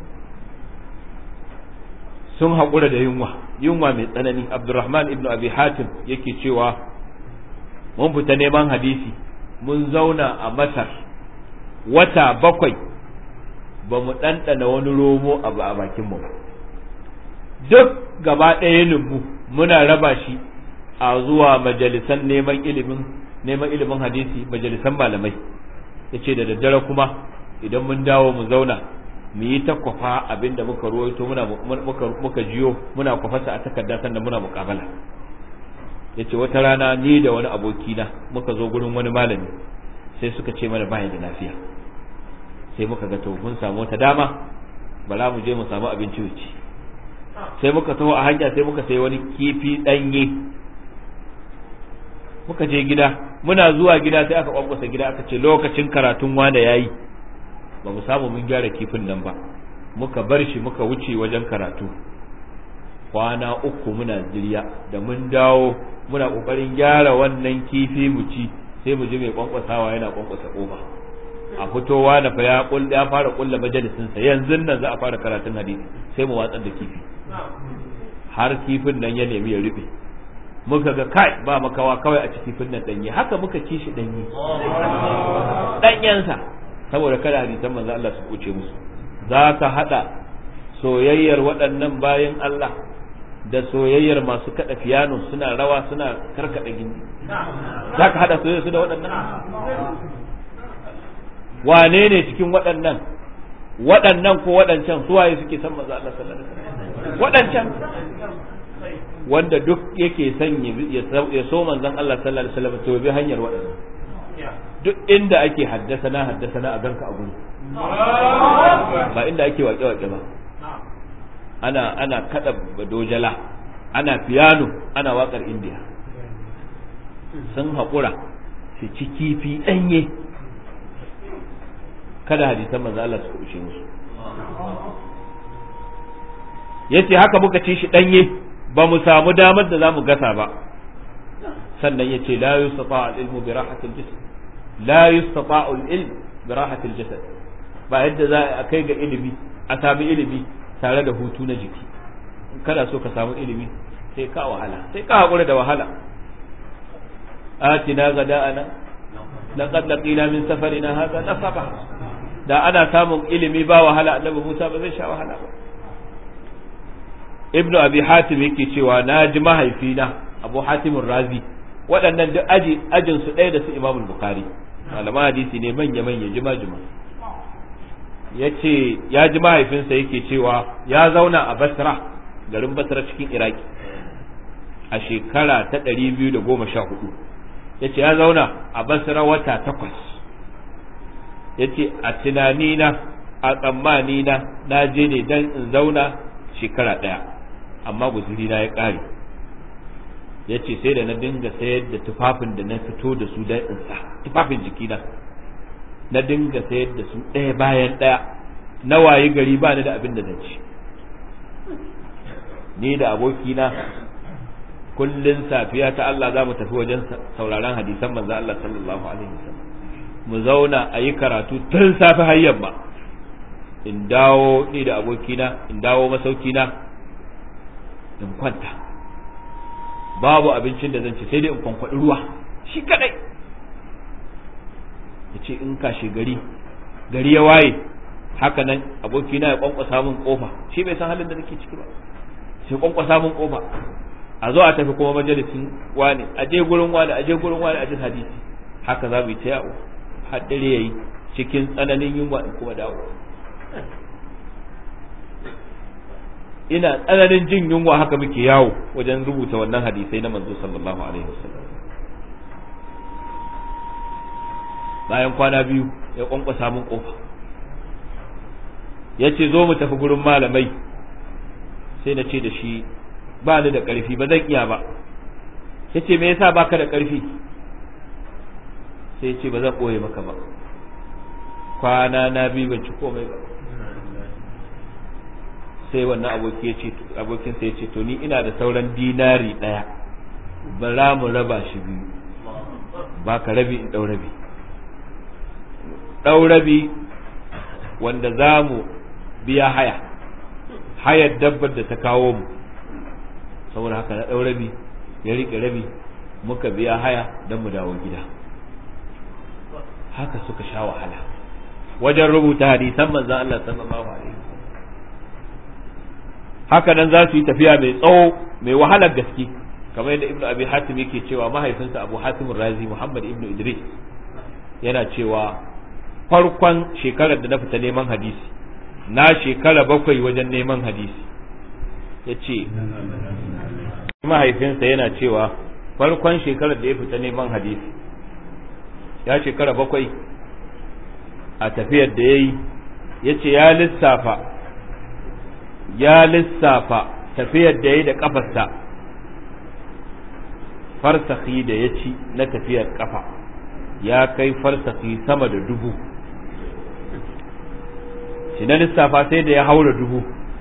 sun haƙura da yunwa yunwa mai tsanani abdurrahman ibn abi hatim yake cewa mun fita neman hadisi mun zauna a masar wata bakwai ba mu ɗanɗana wani romo abu a bakinmu ba duk gaba ɗaya mu muna raba shi a zuwa majalisan neman ilimin neman ilimin hadisi majalisan malamai yace da daddare kuma idan mun dawo mu zauna mu yi ta kwafa abinda muka ruwaito muna muka muka jiyo muna kwafarsa a takarda sannan muna muƙabala yace wata rana ni da wani abokina muka zo gurin wani malami sai suka ce mana baya da lafiya sai muka ga to mun samu wata dama bala mu je mu samu abinci wuce sai muka taho a hanya sai muka sai wani kifi ɗanye muka je gida muna zuwa gida sai aka kwankwasa gida aka ce lokacin karatun wanda yayi ba mu samu mun gyara kifin nan ba muka bar shi muka wuce wajen karatu kwana uku muna ziriya da mun dawo muna kokarin gyara wannan kifi mu ci sai mu ji mai kwankwasawa yana kwankwasa kofa a fitowa da fa ya ya fara kulla majalisin sa yanzu nan za a fara karatun hadisi sai mu watsar da kifi har kifin nan ya nemi ya rufe muka ga kai ba makawa kawai a ci kifin nan danye haka muka ci shi danye danyensa saboda kada hadisan manzo Allah su kuce musu za ka hada soyayyar waɗannan bayan Allah da soyayyar masu kada fiyano suna rawa suna karkada gindi za ka hada soyayyar su da waɗannan wane ne cikin waɗannan waɗannan ko waɗancan suwaye suke san manzo Allah sallallahu alaihi wasallam waɗancan wanda duk yake son ya so manzon Allah sallallahu alaihi wasallam to bi hanyar waɗannan duk inda ake haddasa na haddasa na a ganka a gudu ba inda ake waƙe waƙe ba ana ana kada dojala ana piano ana waƙar indiya sun haƙura su ci kifi ɗanye kada hadisan manzo Allah su kushe musu yace haka muka ci shi ɗanye ba mu samu damar da za mu gasa ba sannan yace la yustata al-ilmu bi rahatil jism la yustata al-ilm bi rahatil jasad ba yadda za a kai ga ilimi a sami ilimi tare da hutu na jiki kada so ka samu ilimi sai ka wahala sai ka hakura da wahala atina gada'ana laqad laqina min safarina hadha nasaba da ana samun ilimi ba wahala annabi Musa ba zai sha wahala ba ibnu abi hatim yake cewa na ji mahaifina abu hatimun razi waɗannan duk aji ajin su ɗaya da su imamul bukhari malaman hadisi ne manya manya jima jima ya ce ya ji mahaifinsa yake cewa ya zauna a basra garin basra cikin iraki a shekara ta ɗari biyu da goma sha hudu ya ce ya zauna a basra wata takwas ya ce a tunanina a tsammanina na je ne don in zauna shekara ɗaya amma guzurina ya ƙare ya ce sai da na dinga sayar da tufafin da na fito da su don in sa tufafin jikina na dinga sayar da su ɗaya bayan ɗaya na waye gari ba ni da abin da zan ci ni da abokina kullun safiya ta Allah za mu tafi wajen sauraron hadisan manzo Allah sallallahu alaihi wasallam mu zauna a yi karatu tun safe har yamma in dawo ni da abokina in dawo masaukina in kwanta babu abincin da zan ci sai dai in kwankwaɗi ruwa shi kadai ya ce in kashe gari gari ya waye haka nan abokina ya kwankwasa min kofa shi bai san halin da nake ciki ba sai kwankwasa min kofa a zo a tafi kuma majalisin wani a je gurin wani a je gurin wani a jin hadisi haka za mu yi ta yawo har dare yayi cikin tsananin yunwa in kuma dawo ina tsananin jin yunwa haka muke yawo wajen rubuta wannan hadisai na manzo sallallahu alaihi wasallam bayan kwana biyu ya kwankwasa min kofa ya ce zo mu tafi gurin malamai sai na ce da shi ba ni da ƙarfi ba zan iya ba ya ce me yasa baka da ƙarfi sai ce ba zan ɓoye maka ba kwana na biyu ban ci komai ba sai wannan aboki ya ce abokin sai ya ce to ni ina da sauran dinari ɗaya bara mu raba shi biyu ba ka rabi in ɗau rabi ɗau rabi wanda za mu biya haya hayar dabbar da ta kawo mu saboda haka na ɗau rabi ya riƙe rabi muka biya haya don mu dawo gida haka suka sha wahala wajen rubuta hadisan manzan Allah sallallahu alaihi haka nan za su yi tafiya mai tsawo mai wahalar gaske kamar yadda ibnu abi hatim yake cewa mahaifinsa abu hatim razi muhammad ibnu idris yana cewa farkon shekarar da na fita neman hadisi na shekara bakwai wajen neman hadisi ya ce mahaifinsa yana cewa farkon shekarar da ya fita neman hadisi ya shekara bakwai a tafiyar da ya yi ya ce ya lissafa ya lissafa tafiyar da ya yi da kafarsa farsaki da ya ci na tafiyar kafa ya kai farsaki sama da dubu shi na lissafa sai da ya haura dubu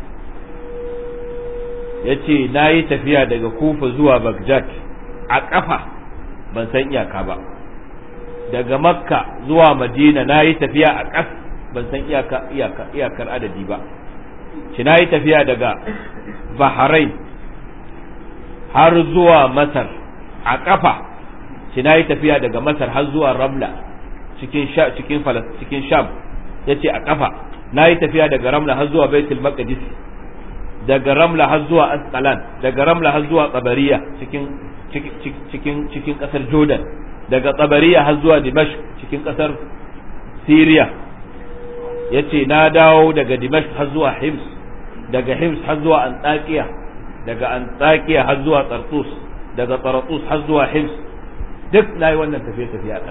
ya ce na yi tafiya daga kufa zuwa baghdad a ƙafa ban san iyaka ba daga makka zuwa madina na yi tafiya a ƙas ban san iyakar adadi ba shi na yi tafiya daga bahrain har zuwa masar a ƙafa shi na yi tafiya daga masar har zuwa ramla cikin cikin sham ya ce a ƙafa na yi tafiya daga ramla har zuwa baitul maqdis daga ramla har zuwa asqalan daga ramla har zuwa qabariya cikin cikin cikin kasar jordan daga qabariya har zuwa dimashq cikin kasar syria yace na dawo daga dimashq har zuwa hims daga hims har zuwa antakiya daga antakiya har zuwa tartus daga tartus har zuwa hims duk nayi wannan tafiye tafiye a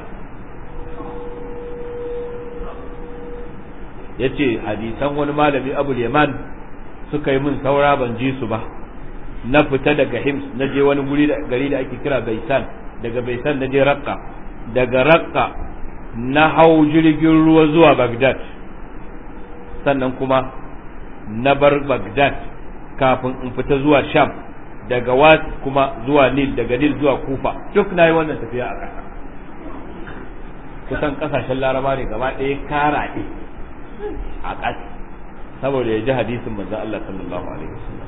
ya ce hadisan wani malami abul yaman suka yi min saura ban ji su ba na fita daga hims na je wani guri da gari da ake kira baisan daga baisan na je rakka daga rakka na hau jirgin ruwa zuwa bagdad sannan kuma na bar bagdad kafin in fita zuwa sham daga was kuma zuwa nil daga nil zuwa kufa duk na yi wannan tafiya a ƙasa kusan ƙasashen laraba ne gaba ɗaya karaɗe a ƙas saboda ya ji hadisin manzon Allah sallallahu alaihi wasallam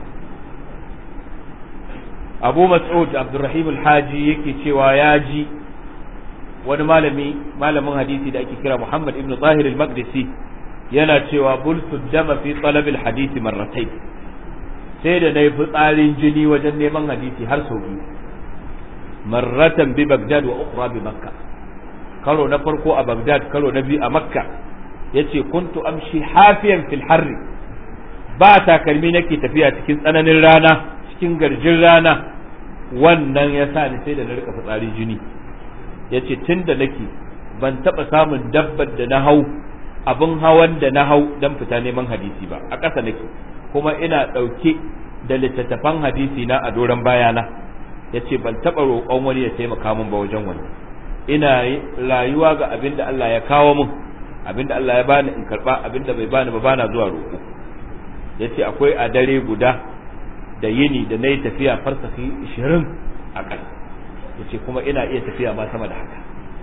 Abu Mas'ud Abdurrahim al-Haji yake cewa ya ji wani malami malamin hadisi da ake kira Muhammad ibn Zahir al-Maqdisi yana cewa bultu dama fi talab al-hadith marratayn sai da nayi fitsarin jini wajen neman hadisi har sau biyu marratan bi Baghdad wa ukhra bi Makkah karo na farko a Baghdad karo na biyu a Makka yace kuntu amshi hafiyan fil harri ba takalmi nake tafiya cikin tsananin rana cikin garjin rana wannan ya sa ni sai da na rika fitsari jini yace tun da nake ban taba samun dabbar da na hau abin hawan da na hau dan fita neman hadisi ba a ƙasa nake kuma ina ɗauke da littattafan hadisi na a doron bayana yace ban taba roƙon wani ya taimaka min ba wajen wani ina rayuwa ga abin da Allah ya kawo min abinda Allah ya bani in karba abinda bai bani ba bana zuwa roƙo yace akwai a dare guda da yini da nayi tafiya farsafi 20 a ƙasa yace kuma ina iya tafiya ma sama da haka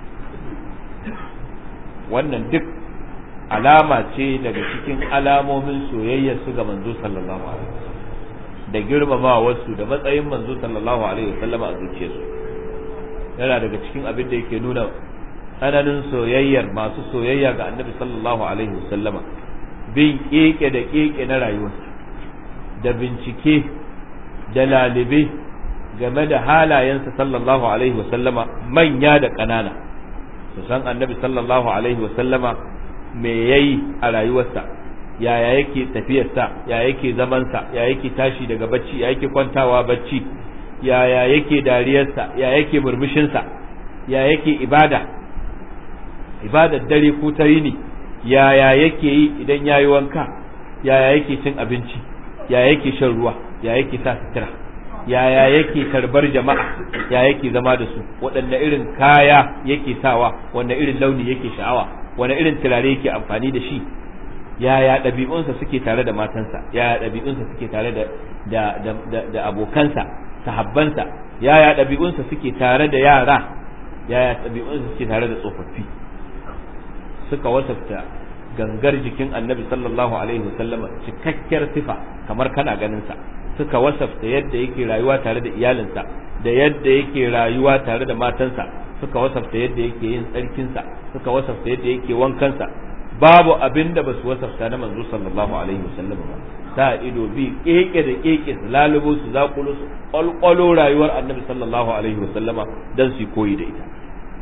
wannan duk alama ce daga cikin alamomin soyayyar su ga manzo sallallahu alaihi wasallam da girmamawar su da matsayin manzo sallallahu alaihi wasallam a zuciyarsu yana daga cikin abin da yake nuna tsananin soyayyar masu soyayya ga annabi sallallahu alaihi wasallama bin keke da keke na rayuwarsa da bincike da lalibe game da halayensa sallallahu alaihi wasallama manya da ƙanana su san annabi sallallahu alaihi wasallama me yayi a rayuwarsa yaya yake tafiyarsa ya yake zamansa ya yake tashi daga bacci ya yake kwantawa bacci yaya yake dariyarsa ya yake murmushinsa ya yake ibada ibadar dare ko ta yini yaya yake yi idan ya yi wanka yaya yake cin abinci ya yake shan ruwa ya yake sa sutura yaya yake tarbar jama'a ya yake zama da su waɗanne irin kaya yake sawa wanne irin launi yake sha'awa wanne irin turare yake amfani da shi yaya ɗabi'unsa suke tare da matansa yaya ɗabi'unsa suke tare da da da, da abokansa sahabbansa yaya ɗabi'unsa suke tare da yara yaya ɗabi'unsa suke tare da tsofaffi suka wasafta gangar jikin annabi sallallahu alaihi wasallama cikakkiyar sifa kamar kana ganin sa suka wasafta yadda yake rayuwa tare da iyalinsa da yadda yake rayuwa tare da matansa suka wasafta yadda yake yin tsarkinsa suka wasafta yadda yake wankansa babu abin da basu wasafta na manzo sallallahu alaihi wasallam ba sa ido bi keke da keke su lalubo su zakulo su kwalkwalo rayuwar annabi sallallahu alaihi wasallama dan su koyi da ita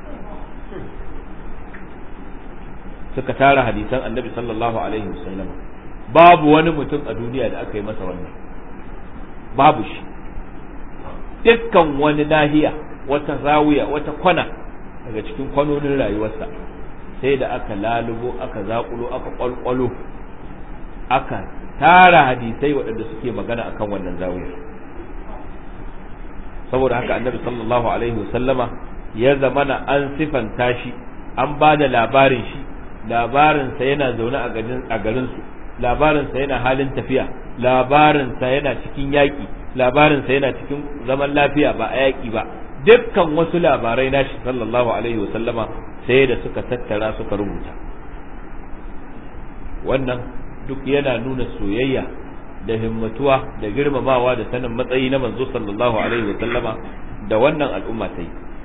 suka tara hadisan annabi sallallahu alaihi wasallam babu wani mutum a duniya da aka yi masa wannan babu shi dukkan wani nahiya wata zawiya wata kwana daga cikin kwanonin rayuwarsa sai da aka lalubo aka zakulo aka kwalkwalo aka tara hadisai waɗanda suke magana akan wannan zawiyar saboda haka annabi sallallahu alaihi wasallama ya zamana an sifanta shi an ba da labarin shi labarinsa yana zaune a garinsu labarinsa yana halin tafiya labarinsa yana cikin yaƙi labarinsa yana cikin zaman lafiya ba a yaƙi ba dukkan wasu labarai nashi sallallahu alaihi wasallama sai da suka tattara suka rubuta wannan duk yana nuna soyayya da himmatuwa da girmamawa da sanin matsayi na manzo sallallahu alaihi wasallama da wannan al'umma ta yi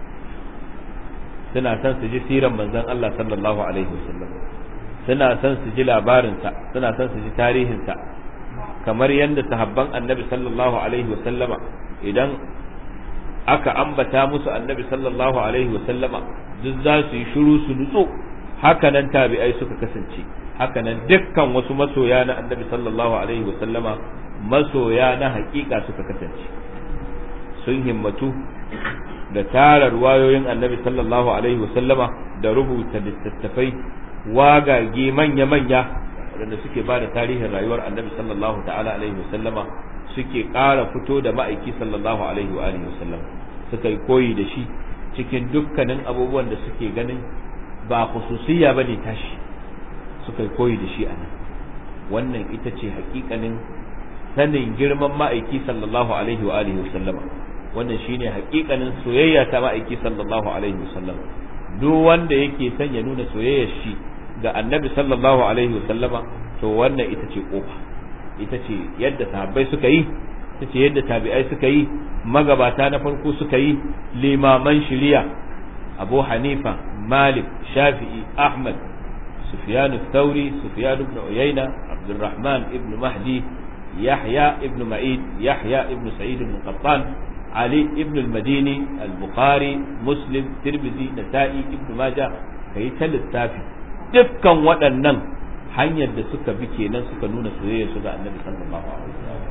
suna son su ji siran manzon Allah sallallahu alaihi wasallam suna son su ji labarinsa suna son su ji tarihinsa kamar yadda sahabban annabi sallallahu alaihi wasallama idan aka ambata musu annabi sallallahu alaihi wasallama duk za su yi shiru su nutso haka nan tabi'ai suka kasance haka nan dukkan wasu masoya na annabi sallallahu alaihi wasallama masoya na hakika suka kasance sun himmatu da tara ruwayoyin annabi sallallahu alaihi wasallama da rubuta littattafai wagage manya-manya waɗanda suke ba da tarihin rayuwar annabi sallallahu ta'ala alaihi wasallama suke ƙara fito da ma'aiki sallallahu alaihi wa alihi wasallam suka yi koyi da shi cikin dukkanin abubuwan da suke ganin ba khususiyya bane tashi suka yi koyi da shi a nan wannan ita ce hakikanin sanin girman ma'aiki sallallahu alaihi wa alihi wasallama wannan shine hakikanin soyayya ta ma'aiki sallallahu alaihi wasallam duk wanda yake son ya nuna soyayyar shi ga annabi sallallahu alaihi wasallama to wannan ita ce kofa ita ce yadda sahabbai suka yi ita ce yadda tabi'ai suka yi magabata na farko suka yi limaman shiriya abu hanifa malik shafi'i ahmad sufyan الثوري سفيان بن عيينة عبد الرحمن ابن مهدي يحيى ابن معين يحيى ابن سعيد بن قطان علي ابن المديني البخاري مسلم ترمذي نسائي ابن ماجه kai ta lissafi dukkan waɗannan hanyar da suka bi kenan suka nuna soyayya su ga annabi sallallahu alaihi wasallam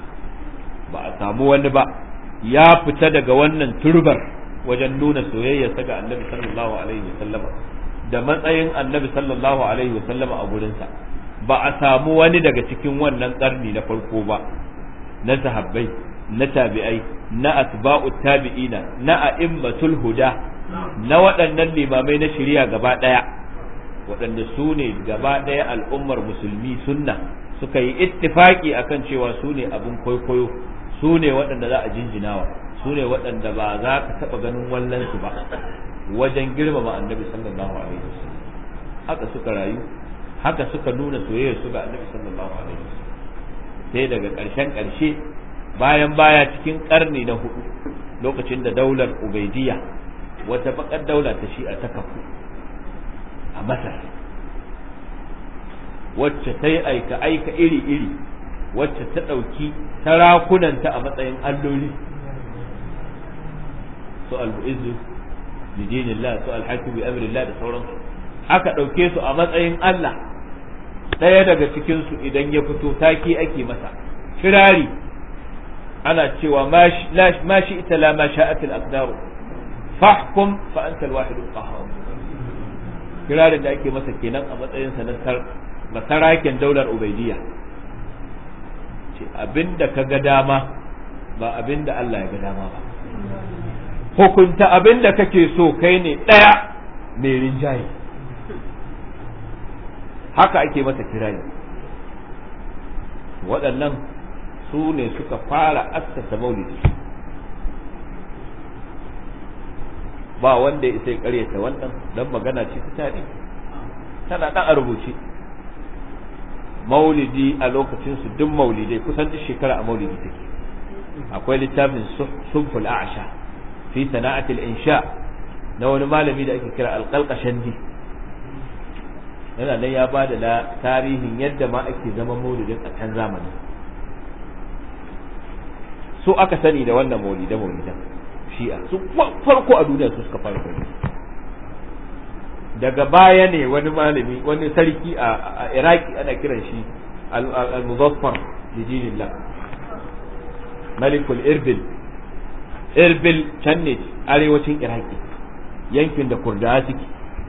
ba a samu wani ba ya fita daga wannan turbar wajen nuna soyayya ga annabi sallallahu alaihi wasallam da matsayin annabi sallallahu alaihi wasallam a gurinsa ba a samu wani daga cikin wannan karni na farko ba na sahabbai na tabi'ai na atba'u tabi'ina na a'immatul huda na waɗannan limamai na shari'a gaba ɗaya waɗanda su ne gaba ɗaya al'ummar musulmi sunna suka yi ittifaki akan cewa su ne abin kwaikwayo su ne waɗanda za a jinjinawa su ne waɗanda ba za ka taɓa ganin wallansu ba wajen girmama annabi sallallahu alaihi wasallam haka suka rayu haka suka nuna soyayya su ga annabi sallallahu alaihi wasallam sai daga ƙarshen ƙarshe bayan baya cikin ƙarni na hudu lokacin da daular ubaidiyya wata bakar daula ta shi'a ta kafu a masar wacce ta yi aika aika iri iri wacce ta ɗauki tarakunanta a matsayin alloli su al-mu'izzu bi dinillah su al-hakim bi amrillah da sauransu aka ɗauke su a matsayin Allah ɗaya daga cikin su idan ya fito taki ake masa kirari ana cewa ma shi ita la ma sha'at al-aqdar fahkum fa anta al-wahid al-qahhar kirarin da ake masa kenan a matsayin sa na masaraken daular ubaidiyya ce abinda ka ga dama ba abinda Allah ya ga dama ba hukunta abinda kake so kai ne ɗaya mai rinjaye haka ake masa kirari waɗannan su ne suka fara assasa maulidi ba wanda ya isa ya karyata wannan don magana ce ta tare tana ɗan a rubuce maulidi a lokacin su duk maulidai kusan duk shekara a maulidi take akwai littafin sunful a'sha fi sana'atil insha na wani malami da ake kira alqalqashandi yana nan ya ba da tarihin yadda ma ake zaman maulidin a can zamanin su aka sani da wannan maulida maulidan shi'a su farko a duniya su suka fara kwalli daga baya ne wani malami wani sarki a iraki ana kiran shi al-muzaffar lidinillah malikul irbil irbil can ne arewacin iraki yankin da kurdawa suke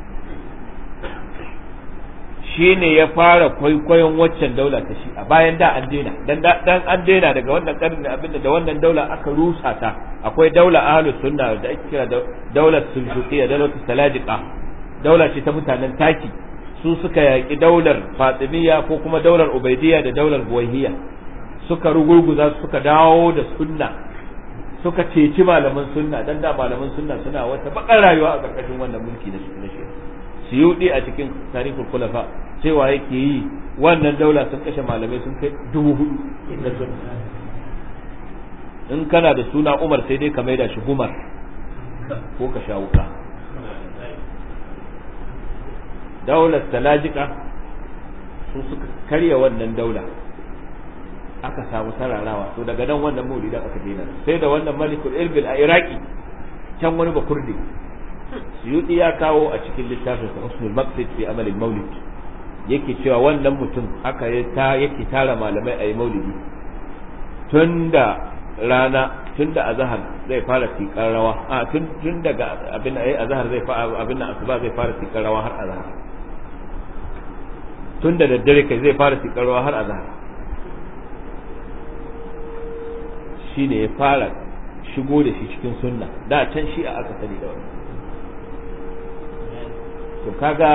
shi ne ya fara kwaikwayon waccan daula ta shi a bayan da an daina dan dan an daina daga wannan karni abinda da wannan daula aka rusa ta akwai daula ahlus sunna da ake kira daular suljuqiyya daular salajiqa daula ce ta mutanen taki su suka yaki daular fatimiyya ko kuma daular ubaidiyya da daular buwayhiya suka rugurguza suka dawo da sunna suka ceci malaman sunna dan da malaman sunna suna wata bakar rayuwa a karkashin wannan mulki na shi siyudi a cikin tarihul khulafa cewa yake yi wannan daula sun kashe malamai sun kai dubu hudu da sun in kana da suna umar sai dai ka maida shi gumar ko ka sha wuka daular talajika su suka karya wannan daula aka samu sararawa to daga nan wannan maulidan aka daina sai da wannan malikul irbil a iraki can wani bakurdi suyuti ya kawo a cikin littafin sa husnul maqsid fi amal maulid yake cewa wannan mutum aka ta yake tara malamai a yi maulidi tunda rana tunda azhar zai fara tikar rawa a tun tun daga abin ayi azhar zai fara abin asuba zai fara tikar rawa har azhar tun da daddare kai zai fara tikar rawa har azhar shine ya fara shigo da shi cikin sunna da can shi a aka sani da wannan to kaga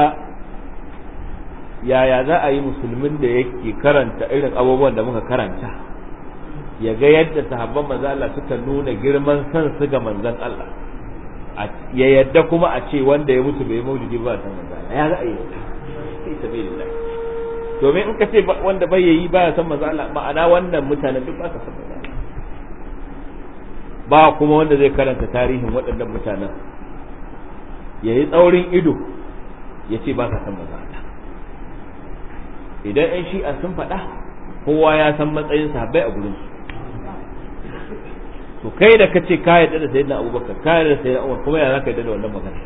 yaya za a yi musulmin da yake karanta irin abubuwan da muka karanta ya ga yadda sahabban manzon Allah suka nuna girman san su ga manzon Allah ya yadda kuma a ce wanda ya mutu bai maulidi ba san manzon Allah ya za a yi sai sabilillah domin in ka ce wanda bai yi ba ya san manzon Allah ma'ana wannan mutanen duk ba sa san manzon Allah ba kuma wanda zai karanta tarihin waɗannan mutanen ya yi tsaurin ido ya ce ba sa san manzon Allah idan 'yan shi'a sun faɗa kowa ya san matsayin sahabbai a gurin su to kai da kace ka yarda da sayyidina abubakar ka yarda da sayyidina umar kuma ya zaka yarda da wannan magana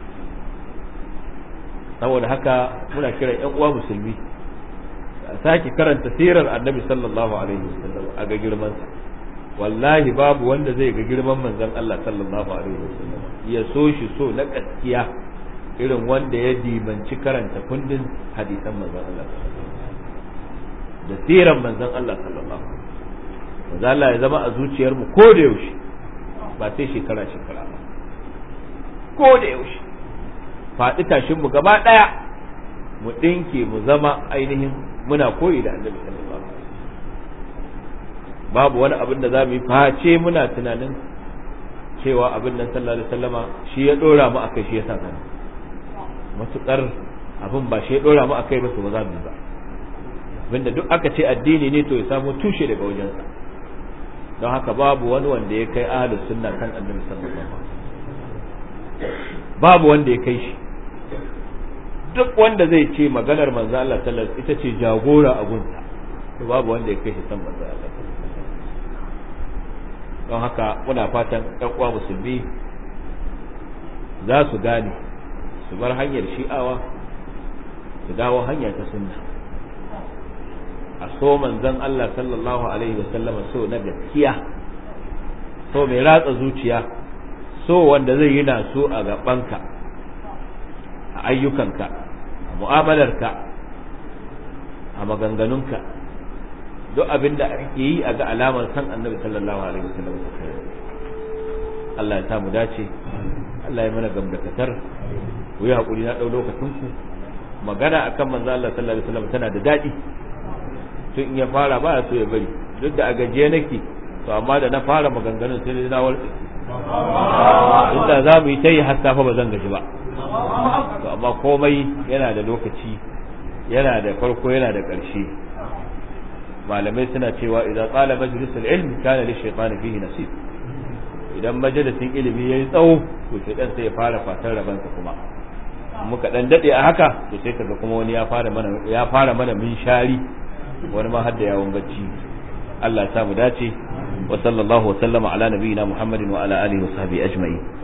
saboda haka muna kiran 'yan uwa musulmi a sake karanta sirar annabi sallallahu alaihi wasallam a ga girman sa wallahi babu wanda zai ga girman manzon Allah sallallahu alaihi wasallam ya so shi so na gaskiya irin wanda ya dimanci karanta kundin hadisan manzon Allah da siran manzon Allah sallallahu alaihi manzon Allah ya zama a zuciyar mu ko da yaushe ba sai shekara shekara ba ko da yaushe faɗi tashin mu gaba ɗaya mu ɗinke mu zama ainihin muna koyi da annabi sallallahu alaihi babu wani abin da za mu yi face muna tunanin cewa abin nan sallallahu alaihi wasallama shi ya dora mu akai shi ya sa mana matukar abin ba shi ya dora mu akai ba to ba za mu yi ba abinda duk aka ce addini ne to ya samu tushe daga wajensa don haka babu wani wanda ya kai ahlus sunna kan annabi sallallahu alaihi wasallam babu wanda ya kai shi duk wanda zai ce maganar manzo Allah sallallahu alaihi ita ce jagora a gunsa to babu wanda ya kai shi san manzo Allah don haka muna fatan ɗan uwa musulmi za su gane su bar hanyar shi'awa su dawo hanya ta sunna a so manzon Allah sallallahu alaihi wasallama so na gaskiya so mai ratsa zuciya so wanda zai yi na so a gabanka a ayyukanka a mu'amalarka a maganganunka duk abin da ake yi a ga alamar san annabi sallallahu alaihi wasallam Allah ya samu dace Allah ya mana gamdakatar ku yi hakuri na dau lokacin ku magana akan manzo Allah sallallahu alaihi wasallam tana da dadi tun in ya fara ba so ya bari duk da a gajiye nake to amma da na fara maganganun sai na warke inda za mu yi ta yi har safa ba zan gaji ba to amma komai yana da lokaci yana da farko yana da ƙarshe malamai suna cewa idan tsala majalisul ilmi kana li shaytani fihi nasib idan majalisin ilimi yayi tsawo to shaytan sai ya fara fatan rabansa kuma muka dan dade a haka to sai kaga kuma wani ya fara mana ya fara mana min shari wani ma har da yawon bacci Allah ya sa mu dace wa sallallahu wa sallama ala nabiyyina Muhammadin wa ala alihi wa sahbihi ajma'in